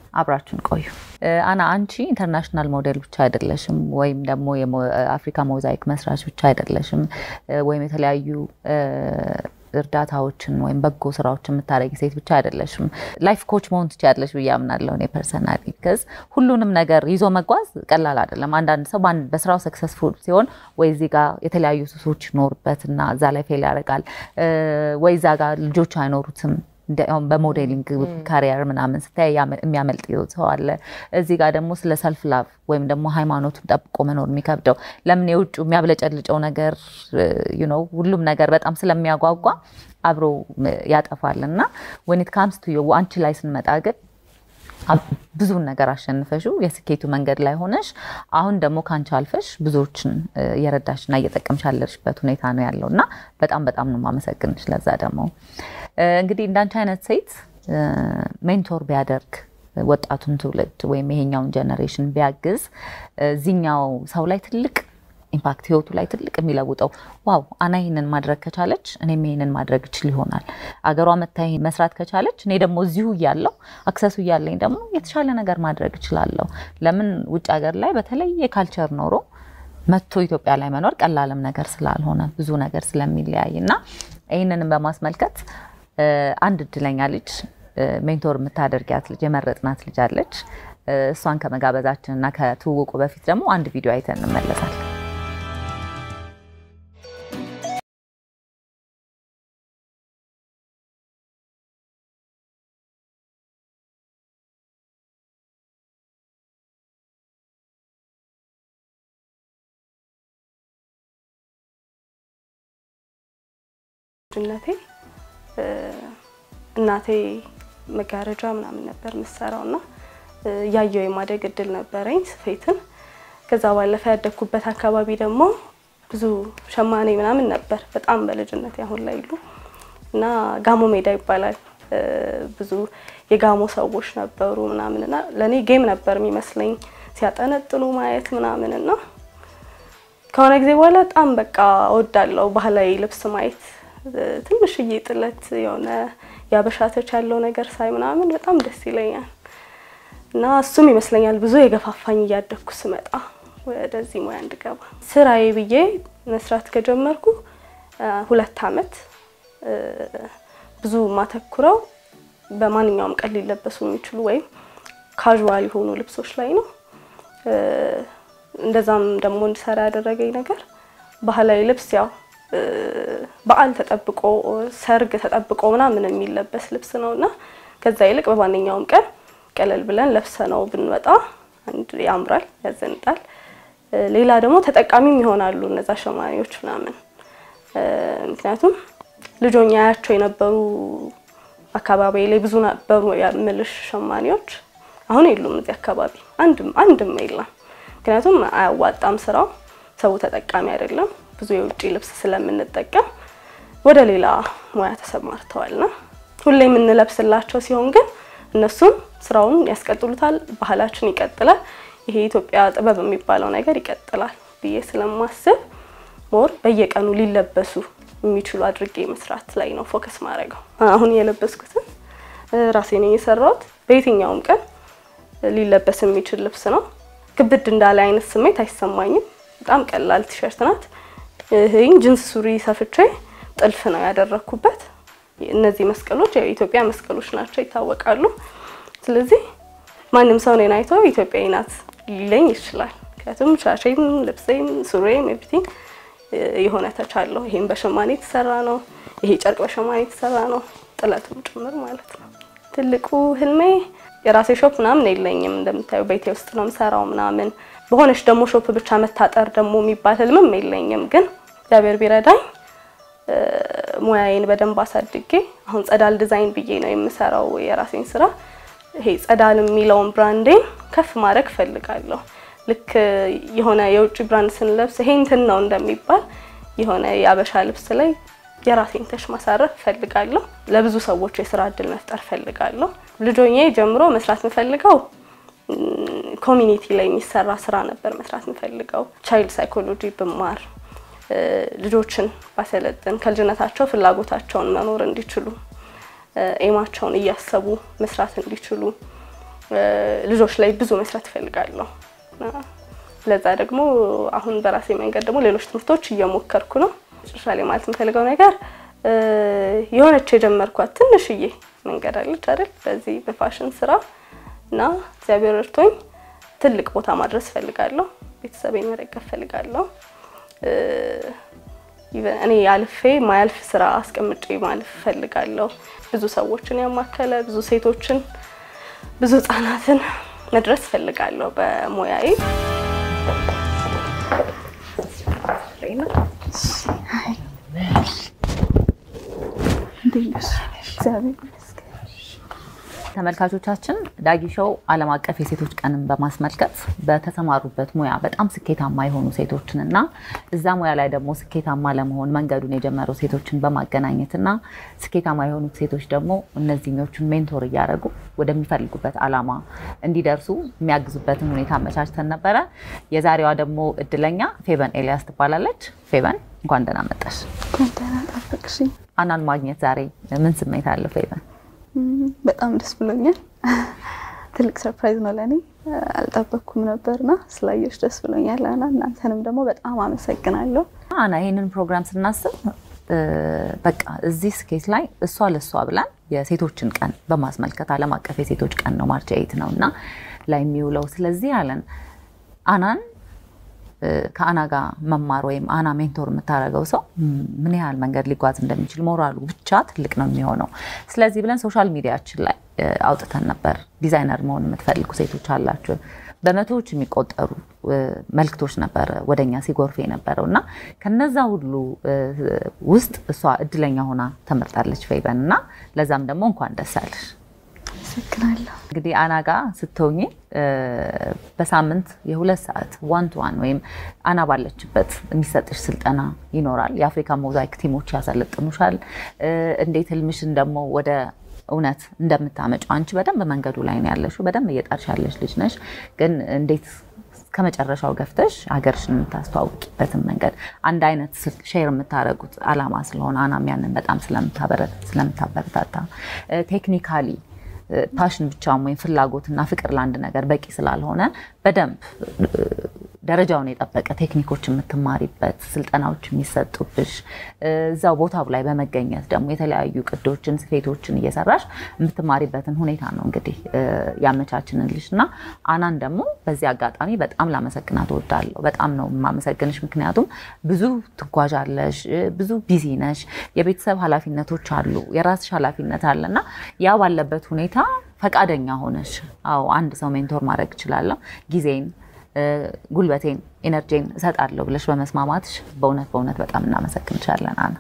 አብራችሁን ቆዩ። አና አንቺ ኢንተርናሽናል ሞዴል ብቻ አይደለሽም፣ ወይም ደግሞ የአፍሪካ ሞዛይክ መስራች ብቻ አይደለሽም፣ ወይም የተለያዩ እርዳታዎችን ወይም በጎ ስራዎችን የምታደረጊ ሴት ብቻ አይደለሽም። ላይፍ ኮች መሆን ትችያለሽ ብዬ አምናለሁ እኔ ፐርሰናሊ። ቢካዝ ሁሉንም ነገር ይዞ መጓዝ ቀላል አይደለም። አንዳንድ ሰው በስራው ሰክሰስፉል ሲሆን ወይ እዚህ ጋር የተለያዩ ሱሶች ይኖሩበትና እዛ ላይ ፌል ያደርጋል፣ ወይ እዛ ጋር ልጆች አይኖሩትም በሞዴሊንግ ካሪየር ምናምን ስታይ የሚያመልጥ ሰው አለ። እዚህ ጋር ደግሞ ስለ ሰልፍ ላቭ ወይም ደግሞ ሃይማኖቱን ጠብቆ መኖር የሚከብደው ለምን የውጭ የሚያብለጨልጨው ነገር ነው ሁሉም ነገር በጣም ስለሚያጓጓ አብሮ ያጠፋል እና ወኒት ካምስ ቱ አንቺ ላይ ስንመጣ ግን ብዙን ነገር አሸንፈሽው የስኬቱ መንገድ ላይ ሆነሽ አሁን ደግሞ ከአንቺ አልፈሽ ብዙዎችን እየረዳሽና እየጠቀምሽ ያለሽበት ሁኔታ ነው ያለው እና በጣም በጣም ነው የማመሰግንሽ። ለዛ ደግሞ እንግዲህ እንዳንቺ አይነት ሴት ሜንቶር ቢያደርግ ወጣቱን ትውልድ ወይም ይሄኛውን ጀኔሬሽን ቢያግዝ እዚኛው ሰው ላይ ትልቅ ኢምፓክት ህይወቱ ላይ ትልቅ የሚለውጠው ዋው አና ይህንን ማድረግ ከቻለች እኔም ይህንን ማድረግ እችል ይሆናል። አገሯ መታ መስራት ከቻለች እኔ ደግሞ እዚሁ እያለሁ አክሰሱ እያለኝ ደግሞ የተሻለ ነገር ማድረግ እችላለሁ። ለምን ውጭ ሀገር ላይ በተለየ ካልቸር ኖሮ መጥቶ ኢትዮጵያ ላይ መኖር ቀላልም ነገር ስላልሆነ ብዙ ነገር ስለሚለያይ እና ይህንንም በማስመልከት አንድ እድለኛ ልጅ ሜንቶር የምታደርጊያት ልጅ የመረጥናት ልጅ አለች። እሷን ከመጋበዛችን እና ከትውውቁ በፊት ደግሞ አንድ ቪዲዮ አይተን እንመለሳለን። ልጅነቴ እናቴ መጋረጃ ምናምን ነበር የምትሰራው እና ያየው የማደግ እድል ነበረኝ ስፌትን። ከዛ ባለፈ ያደግኩበት አካባቢ ደግሞ ብዙ ሸማኔ ምናምን ነበር በጣም በልጅነቴ አሁን ላይ ይሉ እና ጋሞ ሜዳ ይባላል ብዙ የጋሞ ሰዎች ነበሩ ምናምን እና ለእኔ ጌም ነበር የሚመስለኝ ሲያጠነጥኑ ማየት ምናምን እና ከሆነ ጊዜ በኋላ በጣም በቃ እወዳለሁ ባህላዊ ልብስ ማየት ትንሽዬ ጥለት የሆነ ያበሻተች ያለው ነገር ሳይ ምናምን በጣም ደስ ይለኛል እና እሱም ይመስለኛል ብዙ የገፋፋኝ እያደግኩ ስመጣ ወደዚህ ሙያ እንድገባ። ስራዬ ብዬ መስራት ከጀመርኩ ሁለት አመት ብዙ ማተኩረው በማንኛውም ቀን ሊለበሱ የሚችሉ ወይም ካዥዋል የሆኑ ልብሶች ላይ ነው። እንደዛም ደግሞ እንድሰራ ያደረገኝ ነገር ባህላዊ ልብስ ያው በዓል ተጠብቆ ሰርግ ተጠብቆ ምናምን የሚለበስ ልብስ ነው እና ከዛ ይልቅ በማንኛውም ቀን ቀለል ብለን ለብሰ ነው ብንወጣ አንድ ያምራል፣ ያዘንጣል። ሌላ ደግሞ ተጠቃሚም ይሆናሉ እነዛ ሸማኔዎች ምናምን። ምክንያቱም ልጆኛ ያቸው የነበሩ አካባቢ ላይ ብዙ ነበሩ የምልሽ ሸማኔዎች አሁን የሉም እዚህ አካባቢ አንድም አንድም የለም። ምክንያቱም አያዋጣም ስራው፣ ሰው ተጠቃሚ አይደለም። ብዙ የውጭ ልብስ ስለምንጠቀም ወደ ሌላ ሙያ ተሰማርተዋልና ሁሌ የምንለብስላቸው ሲሆን ግን እነሱም ስራውን ያስቀጥሉታል፣ ባህላችን ይቀጥላል፣ ይሄ የኢትዮጵያ ጥበብ የሚባለው ነገር ይቀጥላል ብዬ ስለማስብ ሞር በየቀኑ ሊለበሱ የሚችሉ አድርጌ መስራት ላይ ነው ፎከስ ማድረገው። አሁን የለበስኩትን ራሴ ነኝ የሰራሁት። በየትኛውም ቀን ሊለበስ የሚችል ልብስ ነው። ክብድ እንዳለ አይነት ስሜት አይሰማኝም። በጣም ቀላል ቲሸርት ናት። ይህን ጅንስ ሱሪ ሰፍቼ ጥልፍ ነው ያደረኩበት። እነዚህ መስቀሎች የኢትዮጵያ መስቀሎች ናቸው፣ ይታወቃሉ። ስለዚህ ማንም ሰው እኔን አይቶ ኢትዮጵያዊ ናት ሊለኝ ይችላል። ምክንያቱም ሻሼም፣ ልብሴም፣ ሱሬም ኤቭሪቲንግ የሆነ ተቻለሁ። ይሄም በሸማኔ የተሰራ ነው። ይሄ ጨርቅ በሸማኔ የተሰራ ነው፣ ጥለቱም ጭምር ማለት ነው። ትልቁ ህልሜ የራሴ ሾፕ ምናምን የለኝም። እንደምታዩ ቤቴ ውስጥ ነው የምሰራው ምናምን በሆነች ደግሞ ሾፕ ብቻ መታጠር ደግሞ የሚባል ህልምም የለኝም። ግን እግዚአብሔር ቢረዳኝ ሙያዬን በደንብ አሳድጌ አሁን ጸዳል ዲዛይን ብዬ ነው የምሰራው የራሴን ስራ። ይሄ ጸዳል የሚለውን ብራንዴን ከፍ ማድረግ እፈልጋለሁ። ልክ የሆነ የውጭ ብራንድ ስንለብስ ይሄ እንትን ነው እንደሚባል የሆነ የአበሻ ልብስ ላይ የራሴን ተሽ ማሳረፍ እፈልጋለሁ። ለብዙ ሰዎች የስራ እድል መፍጠር እፈልጋለሁ። ልጆኜ ጀምሮ መስራት የምፈልገው ኮሚኒቲ ላይ የሚሰራ ስራ ነበር መስራት የምፈልገው። ቻይልድ ሳይኮሎጂ ብማር ልጆችን ባሰለጥን ከልጅነታቸው ፍላጎታቸውን መኖር እንዲችሉ ኤማቸውን እያሰቡ መስራት እንዲችሉ ልጆች ላይ ብዙ መስራት እፈልጋለሁ። ለዛ ደግሞ አሁን በራሴ መንገድ ደግሞ ሌሎች ትምህርቶች እየሞከርኩ ነው። መጨረሻ ላይ ማለት የምፈልገው ነገር የሆነች የጀመርኳት ትንሽዬ መንገድ አለች አይደል? በዚህ በፋሽን ስራ እና እግዚአብሔር እርቶኝ ትልቅ ቦታ ማድረስ እፈልጋለሁ። ቤተሰቤን መደገፍ እፈልጋለሁ። እኔ አልፌ ማያልፍ ስራ አስቀምጬ ማለፍ እፈልጋለሁ። ብዙ ሰዎችን ያማከለ ብዙ ሴቶችን፣ ብዙ ህጻናትን መድረስ እፈልጋለሁ በሙያዬ። ተመልካቾቻችን ዳጊ ሾው ዓለም አቀፍ የሴቶች ቀንን በማስመልከት በተሰማሩበት ሙያ በጣም ስኬታማ የሆኑ ሴቶችን እና እዛ ሙያ ላይ ደግሞ ስኬታማ ለመሆን መንገዱን የጀመሩ ሴቶችን በማገናኘትና ስኬታማ የሆኑት ሴቶች ደግሞ እነዚህኞቹን ሜንቶር እያደረጉ ወደሚፈልጉበት ዓላማ እንዲደርሱ የሚያግዙበትን ሁኔታ አመቻችተን ነበረ። የዛሬዋ ደግሞ እድለኛ ፌበን ኤልያስ ትባላለች። ፌበን እንኳን ደህና መጣሽ። አናን ማግኘት ዛሬ ምን ስሜት አለው ፌበን? በጣም ደስ ብሎኛል። ትልቅ ሰርፕራይዝ ነው ለእኔ። አልጠበቅኩም ነበርና ስላየሽ ደስ ብሎኛል። አና እናንተንም ደግሞ በጣም አመሰግናለሁ። አና ይህንን ፕሮግራም ስናስብ በቃ እዚህ ስኬት ላይ እሷ ለእሷ ብላን የሴቶችን ቀን በማስመልከት ዓለም አቀፍ የሴቶች ቀን ነው ማርች ኤይት ነው እና ላይ የሚውለው ስለዚህ አለን አናን ከአና ጋር መማር ወይም አና ሜንቶር የምታደርገው ሰው ምን ያህል መንገድ ሊጓዝ እንደሚችል ሞራሉ ብቻ ትልቅ ነው የሚሆነው። ስለዚህ ብለን ሶሻል ሚዲያችን ላይ አውጥተን ነበር። ዲዛይነር መሆን የምትፈልጉ ሴቶች አላችሁ። በመቶዎች የሚቆጠሩ መልክቶች ነበረ ወደኛ ሲጎርፍ የነበረው እና ከነዛ ሁሉ ውስጥ እሷ እድለኛ ሆና ተመርጣለች ፌበን እና ለዛም ደግሞ እንኳን ደስ አለሽ። አመሰግናለሁ። እንግዲህ አና ጋ ስትሆኚ በሳምንት የሁለት ሰዓት ዋን ቱ ዋን ወይም አና ባለችበት የሚሰጥሽ ስልጠና ይኖራል። የአፍሪካ ሞዛይክ ቲሞች ያሰለጥኑሻል። እንዴት ህልምሽን ደግሞ ወደ እውነት እንደምታመጩ አንቺ በደንብ መንገዱ ላይ ነው ያለሽው። በደንብ እየጣርሽ ያለሽ ልጅ ነሽ። ግን እንዴት ከመጨረሻው ገፍተሽ ሀገርሽን የምታስተዋውቂበትን መንገድ አንድ አይነት ሼር የምታደርጉት አላማ ስለሆነ አናም ያንን በጣም ስለምታበረታታ ቴክኒካሊ ፓሽን ብቻም ወይም ፍላጎትና ፍቅር ለአንድ ነገር በቂ ስላልሆነ በደንብ ደረጃውን የጠበቀ ቴክኒኮች የምትማሪበት ስልጠናዎች የሚሰጡብሽ እዛው ቦታው ላይ በመገኘት ደግሞ የተለያዩ ቅዶችን፣ ስፌቶችን እየሰራሽ የምትማሪበትን ሁኔታ ነው እንግዲህ ያመቻችንልሽ እና አናን ደግሞ በዚህ አጋጣሚ በጣም ላመሰግናት እወዳለሁ። በጣም ነው የማመሰግንሽ። ምክንያቱም ብዙ ትጓዣለሽ፣ ብዙ ቢዚ ነሽ፣ የቤተሰብ ኃላፊነቶች አሉ፣ የራስሽ ኃላፊነት አለ እና ያ ባለበት ሁኔታ ፈቃደኛ ሆነሽ አዎ አንድ ሰው ሜንቶር ማድረግ እችላለሁ ጊዜን ጉልበቴን ኤነርጂን እሰጣለሁ ብለሽ በመስማማትሽ በእውነት በእውነት በጣም እናመሰግንሻለን አና።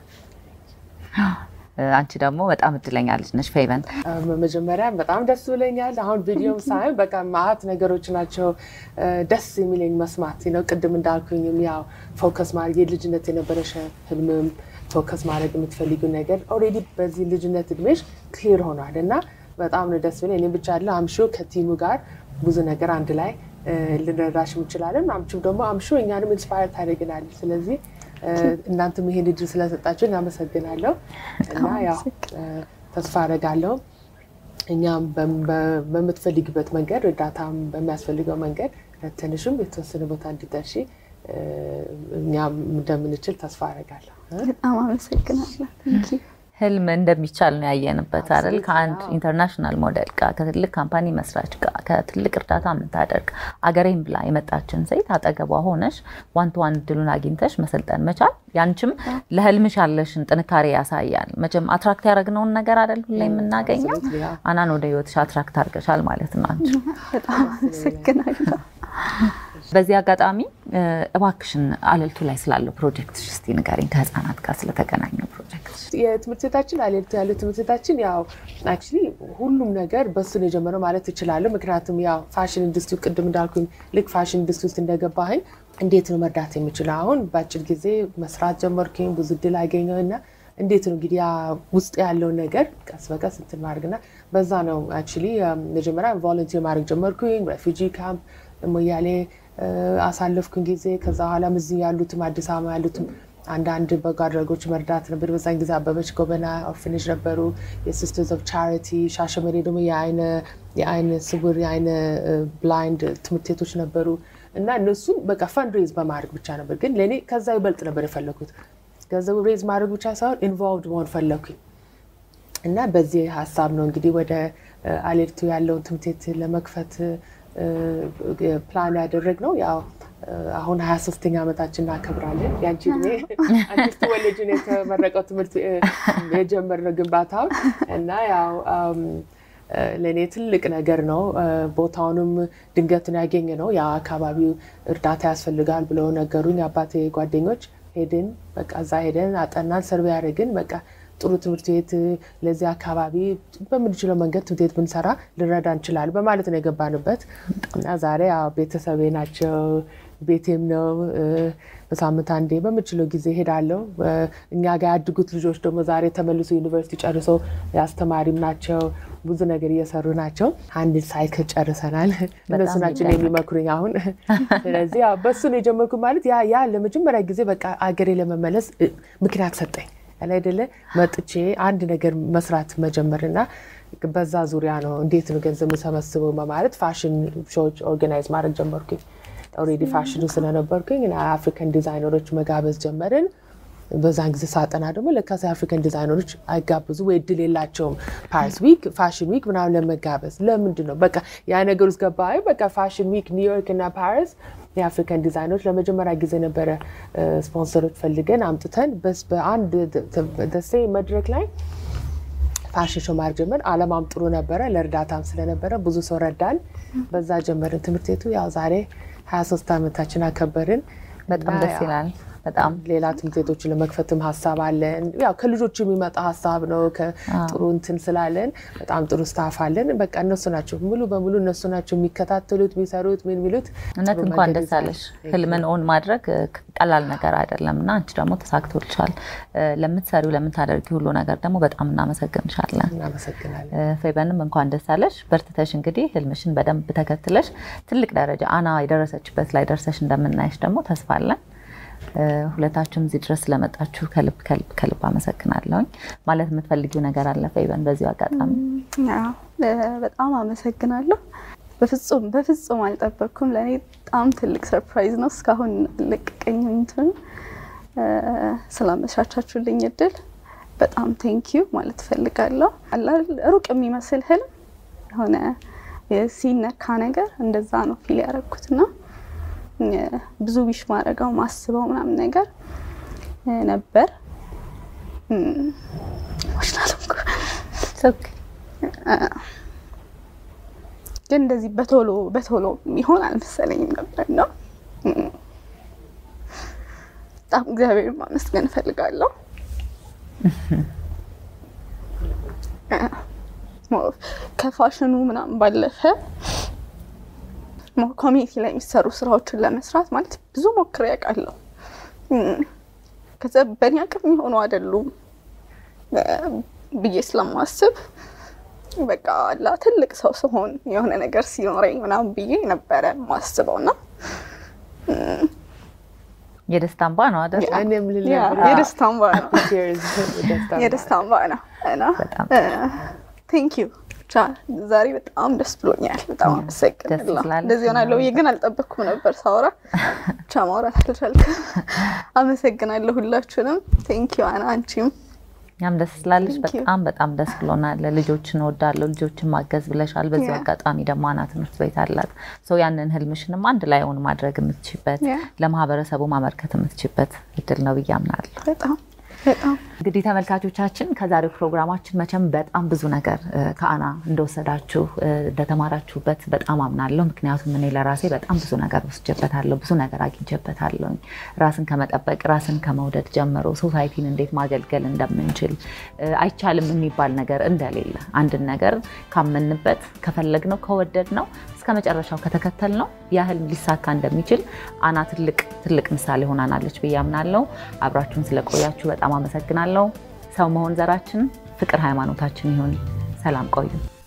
አንቺ ደግሞ በጣም እድለኛ ልጅ ነሽ ፌበን። መጀመሪያ በጣም ደስ ብለኛል። አሁን ቪዲዮም ሳይ በቃ ማአት ነገሮች ናቸው ደስ የሚለኝ መስማት ነው። ቅድም እንዳልኩኝም ያው ፎከስ ማድረግ የልጅነት የነበረሽ ህልምም ፎከስ ማድረግ የምትፈልጊው ነገር ኦልሬዲ በዚህ ልጅነት እድሜሽ ክሊር ሆኗል እና በጣም ነው ደስ ብለኝ። እኔ ብቻ አለ አምሾ ከቲሙ ጋር ብዙ ነገር አንድ ላይ ልንረዳሽ እንችላለን። አምቹም ደግሞ አምሹ እኛንም ኢንስፓየር ታደርግናለች። ስለዚህ እናንተም ይሄን እድል ስለሰጣችሁ እናመሰግናለሁ እና ያው ተስፋ አደርጋለሁ እኛም በምትፈልግበት መንገድ እርዳታም በሚያስፈልገው መንገድ ረተንሽም የተወሰነ ቦታ እንዲደርሺ እኛም እንደምንችል ተስፋ አደርጋለሁ። በጣም አመሰግናለሁ። ህልም እንደሚቻል ነው ያየንበት አይደል? ከአንድ ኢንተርናሽናል ሞዴል ጋር ከትልቅ ካምፓኒ መስራች ጋር ከትልቅ እርዳታ የምታደርግ አገሬን ብላ የመጣችን ሴት አጠገቧ ሆነሽ ዋን ቱ ዋን እድሉን አግኝተሽ መሰልጠን መቻል ያንቺም ለህልምሽ ያለሽን ጥንካሬ ያሳያል። መቼም አትራክት ያደረግነውን ነገር አይደል ሁሌ የምናገኘው። አናን ወደ ህይወትሽ አትራክት አድርገሻል ማለት ነው አንቺ። በጣም አመሰግናለሁ። በዚህ አጋጣሚ እባክሽን አለልቱ ላይ ስላለው ፕሮጀክት እስቲ ንገሪኝ፣ ከህፃናት ጋር ስለተገናኘው ፕሮጀክት። የትምህርት ቤታችን አለልቱ ያለው ትምህርት ቤታችን ያው አክቹዋሊ ሁሉም ነገር በሱ ነው የጀመረው ማለት እችላለሁ። ምክንያቱም ያው ፋሽን ኢንዱስትሪ ቅድም እንዳልኩኝ ልክ ፋሽን ኢንዱስትሪ ውስጥ እንደገባኝ እንዴት ነው መርዳት የምችለው? አሁን በአጭር ጊዜ መስራት ጀመርኩኝ፣ ብዙ እድል አገኘው እና እንዴት ነው እንግዲህ ውስጥ ያለውን ነገር ቀስ በቀስ እንትን ማድረግና በዛ ነው አክቹዋሊ መጀመሪያ ቮለንቲር ማድረግ ጀመርኩኝ ሬፊጂ ካምፕ ሞያሌ አሳለፍኩን ጊዜ ከዛ በኋላም እዚህ ያሉትም አዲስ አበባ ያሉትም አንዳንድ በጎ አድራጎች መርዳት ነበር። በዛን ጊዜ አበበች ጎበና ኦርፍኔጅ ነበሩ፣ የሲስተርስ ኦፍ ቻሪቲ፣ ሻሸመኔ ደግሞ የአይነ ስውር የአይነ ብላይንድ ትምህርት ቤቶች ነበሩ እና እነሱን በቃ ፈንድሬዝ በማድረግ ብቻ ነበር። ግን ለእኔ ከዛ ይበልጥ ነበር የፈለኩት። ገንዘቡ ሬዝ ማድረግ ብቻ ሳይሆን ኢንቮልቭድ መሆን ፈለኩኝ እና በዚህ ሀሳብ ነው እንግዲህ ወደ አሌርቱ ያለውን ትምህርት ቤት ለመክፈት ፕላን ያደረግ ነው ያው አሁን ሀያ ሶስተኛ ዓመታችን እናከብራለን። ያንቺ እድሜ አንቺ ስትወለጂ ነው የተመረቀው ትምህርት የጀመርነው ግንባታውን እና ያው ለእኔ ትልቅ ነገር ነው። ቦታውንም ድንገትን ያገኘ ነው። ያ አካባቢው እርዳታ ያስፈልጋል ብለው ነገሩኝ አባቴ ጓደኞች። ሄድን በቃ እዛ ሄደን አጠናን፣ ሰርቬ ያደረግን በቃ ጥሩ ትምህርት ቤት ለዚህ አካባቢ በምንችለው መንገድ ትምህርት ቤት ብንሰራ ልረዳ እንችላለን በማለት ነው የገባንበት እና ዛሬ ቤተሰቤ ናቸው፣ ቤቴም ነው። በሳምንት አንዴ በምችለው ጊዜ ሄዳለሁ። እኛ ጋር ያድጉት ልጆች ደግሞ ዛሬ ተመልሶ ዩኒቨርሲቲ ጨርሰው የአስተማሪም ናቸው፣ ብዙ ነገር እየሰሩ ናቸው። አንድ ሳይክል ጨርሰናል። እነሱ ናቸው የሚመክሩኝ አሁን። ስለዚህ በሱ ነው የጀመርኩ ማለት ያ ያ ለመጀመሪያ ጊዜ በቃ አገሬ ለመመለስ ምክንያት ሰጠኝ ያለ አይደለ መጥቼ አንድ ነገር መስራት መጀመርና በዛ ዙሪያ ነው እንዴት ነው ገንዘብ የምሰበስበው በማለት ፋሽን ሾዎች ኦርጋናይዝ ማድረግ ጀመርኩኝ። ኦልሬዲ ፋሽኑ ስለነበርኩኝ አፍሪካን ዲዛይነሮች መጋበዝ ጀመርን። በዛን ጊዜ ሳጠና ደግሞ ለካስ የአፍሪካን ዲዛይነሮች አይጋብዙ ወይ እድል የላቸውም ፓሪስ ዊክ ፋሽን ዊክ ምናምን ለመጋበዝ ለምንድን ነው በቃ ያ ነገር ውስጥ ገባ። በቃ ፋሽን ዊክ ኒውዮርክ እና ፓሪስ የአፍሪካን ዲዛይነሮች ለመጀመሪያ ጊዜ ነበረ ስፖንሰሮች ፈልገን አምጥተን በአንድ ደሴ መድረክ ላይ ፋሽን ሾው ማድረግ ጀመር። አለማም ጥሩ ነበረ፣ ለእርዳታም ስለነበረ ብዙ ሰው ረዳን። በዛ ጀመርን ትምህርት ቤቱ ያው ዛሬ 23 ዓመታችን አከበርን። በጣም ደስ ይላል። በጣም ሌላ ትምህርት ቤቶችን ለመክፈትም ሀሳብ አለን። ያው ከልጆቹ የሚመጣ ሀሳብ ነው። ከጥሩ እንትን ስላለን በጣም ጥሩ ስታፍ አለን። በቃ እነሱ ናቸው ሙሉ በሙሉ እነሱ ናቸው የሚከታተሉት፣ የሚሰሩት፣ ምን የሚሉት። እውነት እንኳን ደስ አለሽ። ህልምን ኦን ማድረግ ቀላል ነገር አይደለም እና አንቺ ደግሞ ተሳክቶልሻል። ለምትሰሪው ለምታደርጊ ሁሉ ነገር ደግሞ በጣም እናመሰግንሻለን። እናመሰግናለን። ፌበንም እንኳን ደስ አለሽ። በርትተሽ እንግዲህ ህልምሽን በደንብ ተከትለሽ ትልቅ ደረጃ አና የደረሰችበት ላይ ደርሰሽ እንደምናይሽ ደግሞ ተስፋ አለን። ሁለታችሁም እዚህ ድረስ ስለመጣችሁ ከልብ ከልብ ከልብ አመሰግናለሁኝ። ማለት የምትፈልጊው ነገር አለ ፌበን? በዚሁ አጋጣሚ በጣም አመሰግናለሁ። በፍጹም በፍጹም አልጠበቅኩም። ለእኔ በጣም ትልቅ ሰርፕራይዝ ነው። እስካሁን ልቅቀኝ እንትን ስላመቻቻችሁልኝ እድል በጣም ቴንኪዩ ማለት እፈልጋለሁ። ሩቅ የሚመስል ህልም የሆነ ሲነካ ነገር እንደዛ ነው ፊል ያደረግኩትና ብዙ ዊሽ ማድረገው ማስበው ምናምን ነገር ነበር። ግን እንደዚህ በቶሎ በቶሎ የሚሆን አልመሰለኝም ነበር ነው። በጣም እግዚአብሔር ማመስገን እፈልጋለሁ። ከፋሽኑ ምናምን ባለፈ ኮሚኒቲ ላይ የሚሰሩ ስራዎችን ለመስራት ማለት ብዙ ሞክሬ ያውቃለሁ። ከዛ በእኔ አቅም የሚሆኑ አይደሉም ብዬ ስለማስብ በቃ ላ ትልቅ ሰው ስሆን የሆነ ነገር ሲኖረኝ ምናምን ብዬ ነበረ ማስበው እና የደስታ እንባ ነው አይደል? የደስታ እንባ ነው የደስታ እንባ ነው እና ቴንክ ዩ ብቻ ዛሬ በጣም ደስ ብሎኛል። በጣም አመሰግናለሁ። እንደዚህ ሆናለሁ ብዬ ግን አልጠበቅኩም ነበር ሳወራ ብቻ ማውራት አልቻልኩም። አመሰግናለሁ ሁላችሁንም። ቴንኪዩ አና አንቺም እኛም ደስ ስላለሽ በጣም በጣም ደስ ብሎናል። ልጆችን እወዳለሁ፣ ልጆችን ማገዝ ብለሻል። በዚሁ አጋጣሚ ደግሞ አና ትምህርት ቤት አላት። ሰው ያንን ህልምሽንም አንድ ላይ ሆን ማድረግ የምትችበት ለማህበረሰቡ ማመልከት የምትችበት እድል ነው ብዬ አምናለሁ። በጣም በጣም እንግዲህ ተመልካቾቻችን ከዛሬው ፕሮግራማችን መቼም በጣም ብዙ ነገር ከአና እንደወሰዳችሁ እንደተማራችሁበት በጣም አምናለሁ። ምክንያቱም እኔ ለራሴ በጣም ብዙ ነገር ወስጄበታለሁ፣ ብዙ ነገር አግኝቼበታለሁ። ራስን ከመጠበቅ ራስን ከመውደድ ጀምሮ ሶሳይቲን እንዴት ማገልገል እንደምንችል አይቻልም የሚባል ነገር እንደሌለ አንድን ነገር ካመንበት ከፈለግነው ከወደድነው እስከ መጨረሻው ከተከተልነው ያህል ሊሳካ እንደሚችል አና ትልቅ ትልቅ ምሳሌ ሆናናለች ብዬ አምናለሁ። አብራችሁን ስለቆያችሁ በጣም አመሰግናለሁ። ሰው መሆን ዘራችን፣ ፍቅር ሃይማኖታችን ይሁን። ሰላም ቆዩ።